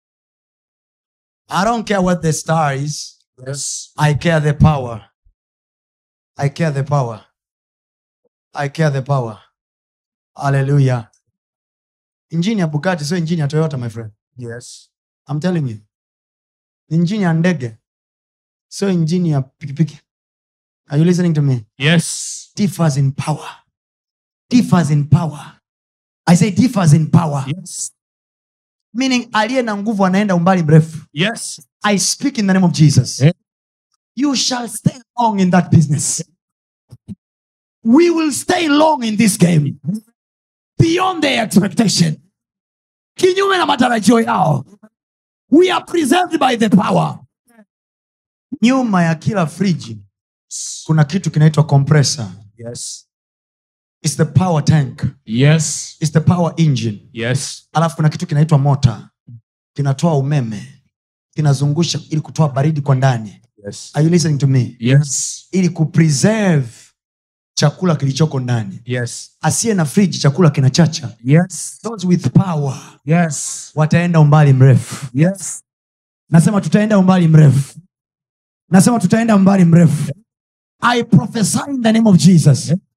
I don't care what the star is. Yes. I care the power. I care the power. I care the power. Hallelujah. Injini ya Bugatti sio injini ya Toyota my friend. Yes. I'm telling you. Ni Injini ya ndege sio injini ya pikipiki. Are you listening to me? Yes. Differs in power. Differs in power. I say differs in power. Yes. Meaning aliye na nguvu anaenda umbali mrefu. Yes. I speak in the name of Jesus. Eh? You shall stay long in that business. We will stay long in this game beyond their expectation. Kinyume na matarajio yao. We are preserved by the power. Nyuma ya kila friji kuna kitu kinaitwa compressor. Yes. It's the power tank. Yes. It's the power engine. Yes. alafu kuna kitu kinaitwa mota kinatoa umeme kinazungusha ili kutoa baridi kwa ndani Yes. Are you listening to me Yes. ili kupreserve chakula kilichoko ndani Yes. asiye na friji chakula kinachacha Yes. those with power Yes. wataenda umbali mrefu Yes. nasema tutaenda umbali mrefu nasema tutaenda umbali mrefu i prophesy in the name of jesus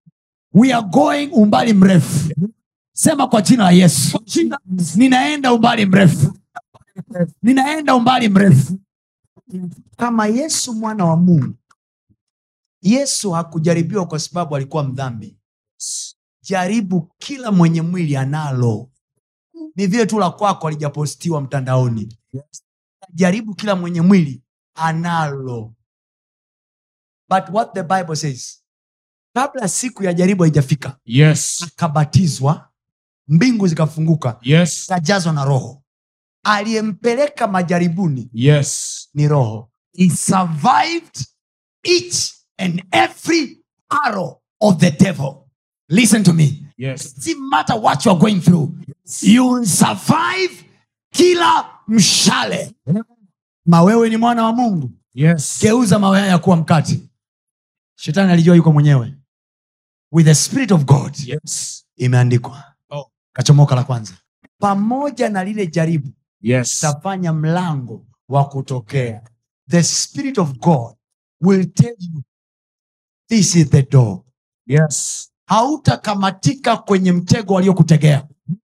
we are going umbali mrefu sema kwa jina la yesu ninaenda umbali mrefu ninaenda umbali mrefu kama yesu mwana wa mungu yesu hakujaribiwa kwa sababu alikuwa mdhambi jaribu kila mwenye mwili analo ni vile tu la kwako alijapostiwa mtandaoni jaribu kila mwenye mwili analo but what the bible says kabla siku ya jaribu haijafika yes akabatizwa mbingu zikafunguka yes akajazwa na roho aliyempeleka majaribuni yes ni roho he survived each and every arrow of the devil listen to me yes doesn't matter what you are going through you will survive kila mshale mawewe ni mwana wa mungu yes geuza mawe haya kuwa mkati shetani alijua yuko mwenyewe with the spirit of god yes imeandikwa Oh. kachomoka la kwanza pamoja na lile jaribu yes tafanya mlango wa kutokea the spirit of god will tell you this is the door yes hautakamatika kwenye mtego waliokutegea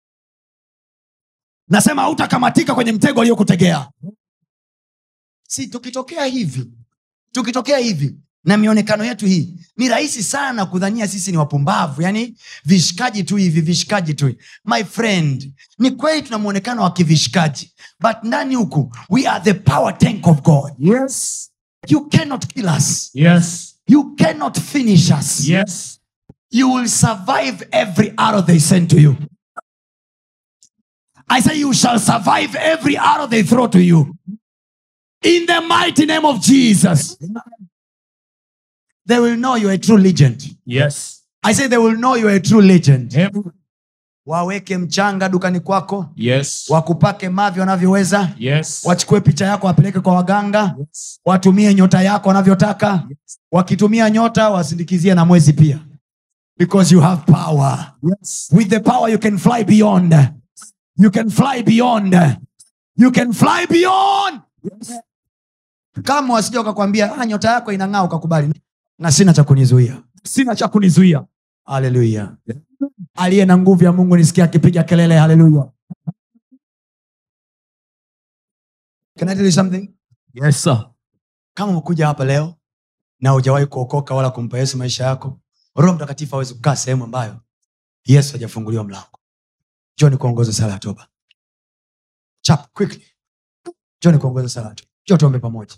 nasema hautakamatika kwenye mtego waliokutegea si tukitokea hivi tukitokea hivi na mionekano yetu hii ni rahisi sana kudhania sisi ni wapumbavu yani vishikaji tu hivi vishikaji tu my friend ni kweli tuna mwonekano wa kivishikaji but ndani huku we are the power tank of god yes you cannot kill us yes you cannot finish us yes you will survive every arrow they send to you. I say you shall survive every arrow they throw to you. In the mighty name of Jesus. They will know you're a true legend. yes I say they will know you're a true legend. Amen. Waweke mchanga dukani kwako, yes wakupake mavi wanavyoweza, yes wachukue picha yako wapeleke kwa waganga, yes watumie nyota yako wanavyotaka. Wakitumia nyota wasindikizie na mwezi pia. Because you have power. yes with the power you can fly beyond you can fly beyond you can fly beyond kama wasija ukakwambia ah, nyota yako inang'aa ukakubali na sina cha kunizuia sina cha kunizuia haleluya aliye na nguvu ya mungu nisikia akipiga kelele haleluya Can I tell you something? yes sir kama umekuja hapa leo na hujawahi kuokoka wala kumpa yesu maisha yako roho mtakatifu awezi kukaa sehemu ambayo yesu hajafunguliwa mlango joni kuongoza sala ya toba chap quickly joni kuongoza sala ya toba jo tuombe pamoja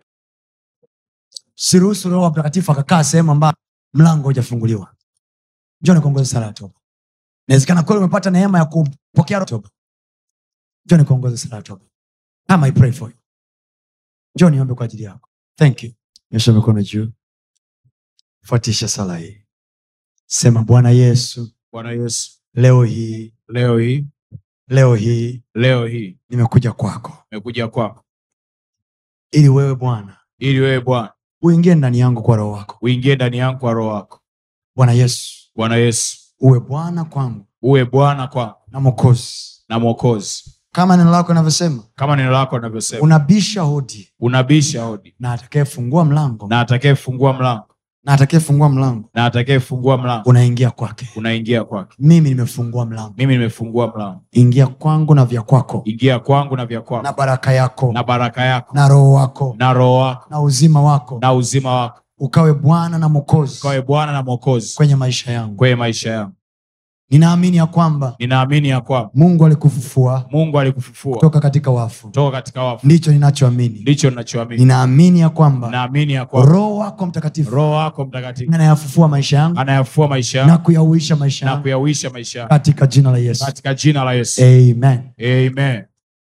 siruhusu roho mtakatifu akakaa sehemu ambayo mlango hujafunguliwa joni kuongoza sala ya toba inawezekana kweli umepata neema ya kupokea toba joni kuongoza sala ya toba Come, I pray for you njoo niombe kwa ajili yako thank you nyosha mikono juu fuatisha sala hii sema bwana yesu bwana yesu leo hii leo hii leo hii leo hii nimekuja kwako nimekuja kwako ili wewe bwana ili wewe bwana uingie ndani yangu kwa roho wako uingie ndani yangu kwa roho wako bwana yesu bwana yesu uwe bwana kwangu uwe bwana kwangu na mokozi na mwokozi kama neno lako inavyosema kama neno lako linavyosema unabisha hodi unabisha hodi na atakayefungua mlango na atakayefungua mlango na atakayefungua mlango na atakayefungua mlango unaingia kwake unaingia kwake mimi nimefungua mlango mimi nimefungua mlango ingia kwangu na vya kwako ingia kwangu na vya kwako na baraka yako na baraka yako na roho wako na roho wako na uzima wako na uzima wako ukawe bwana na mokozi ukawe bwana na mwokozi kwenye maisha yangu kwenye maisha yangu ninaamini ya kwamba ninaamini ya kwamba mungu alikufufua mungu alikufufua kutoka katika wafu kutoka katika wafu ndicho ninachoamini ndicho ninachoamini ninaamini ya kwamba naamini ya kwamba roho wako mtakatifu roho wako mtakatifu anayafufua maisha yangu anayafua maisha na yangu kuyauisha maisha na yangu kuyauisha maisha yangu katika jina la yesu katika jina la yesu amen amen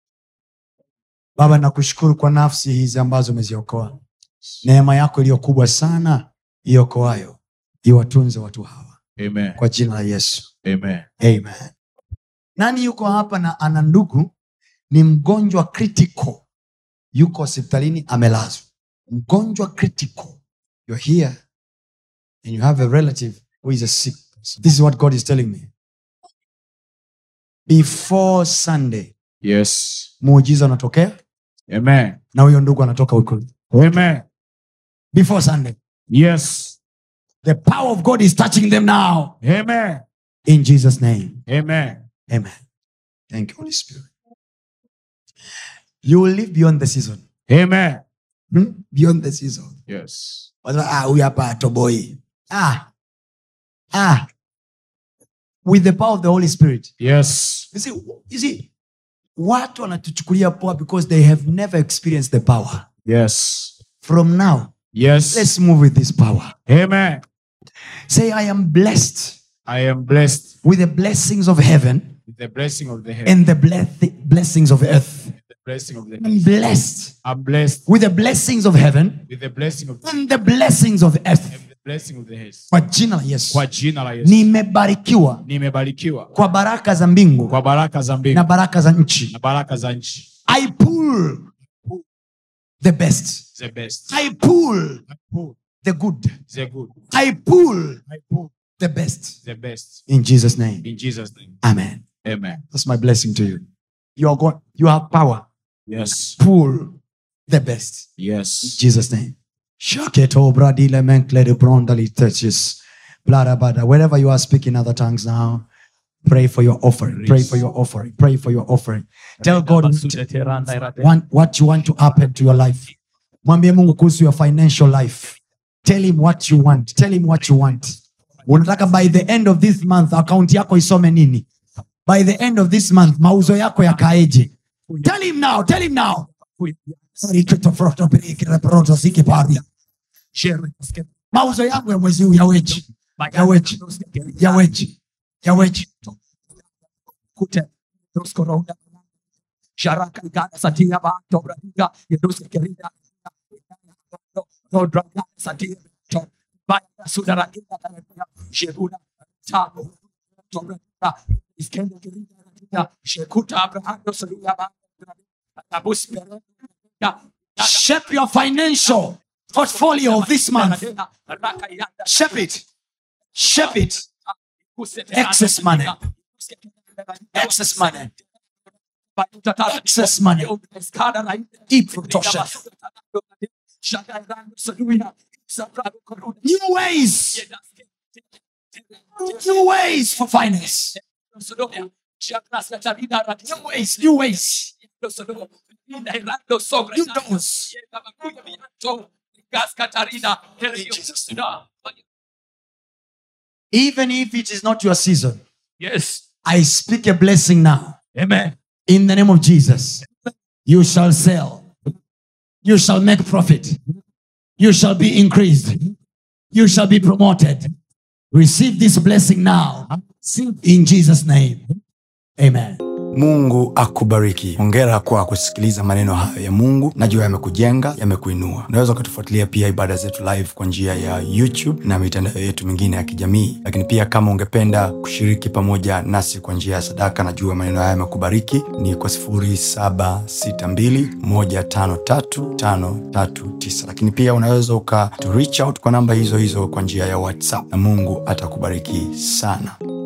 baba nakushukuru kwa nafsi hizi ambazo umeziokoa neema yako iliyo kubwa sana iokoayo iwatunze watu hawa amen kwa jina la yesu amen amen nani yuko hapa na ana ndugu ni mgonjwa critical yuko hospitalini amelazwa mgonjwa critical you're here and you have a relative who is a sick person. this is what god is telling me before sunday yes muujiza unatokea amen na huyo ndugu anatoka huko amen before sunday yes The power of God is touching them now. Amen. In Jesus' name. Amen. Amen. Thank you, Holy Spirit. You will live beyond the season. Amen. Hmm? Beyond the season. Yes. Wasema, ah, huyu hapa atoboi. Ah. Ah. With the power of the Holy Spirit. Yes. You see, you see, watu wanatuchukulia poa because they have never experienced the power. Yes. From now, Yes. let's move with this power. Amen. Say, I am blessed I am blessed with the blessings of heaven with the blessing of the heaven. and the bless- blessings of earth. The blessing of the I'm blessed I'm blessed with the blessings of heaven with the blessing of the and the blessings of earth. the blessing of the heaven. Kwa jina la Yesu. Kwa jina la Yesu. Nimebarikiwa Nimebarikiwa kwa baraka za mbingu kwa baraka za na mbingu baraka za nchi. na baraka za nchi. I pull the best. The best. I pull I pull the good. the good. I pull I pull the best. the best. In Jesus' name. In Jesus' name. Amen. Amen. That's my blessing to you. You are going, you have power. Yes. Pull the best. In Yes. Jesus' name. Shaketo bradile menklede brondali touches. Bladabada. Wherever you are speaking other tongues now, pray for your offering. Pray for your offering. Pray for your offering. Tell God what, want, what you want to happen to your life. Mwambie Mungu kuhusu your financial life. Tell him what you want. Tell him what you want. Unataka by the end of this month account yako isome nini? By the end of this month mauzo yako yakaeje? Tell him now. Tell him now. mauzo yangu ya mwezi huu yaweje yaweje yaweje yaweje shape your financial portfolio of this month shape it shape it excess money excess money excess money deep kutosha new ways new ways for finance new ways new ways new doors even if it is not your season Yes. i speak a blessing now Amen. in the name of jesus you shall sell you shall make profit you shall be increased you shall be promoted receive this blessing now in jesus name amen mungu akubariki hongera kwa kusikiliza maneno hayo ya mungu najua yamekujenga yamekuinua unaweza ukatufuatilia pia ibada zetu live kwa njia ya youtube na mitandao yetu mingine ya kijamii lakini pia kama ungependa kushiriki pamoja nasi kwa njia ya sadaka najua maneno haya yamekubariki ni kwa 762153539 lakini pia unaweza uka to reach out kwa namba hizo hizo kwa njia ya whatsapp na mungu atakubariki sana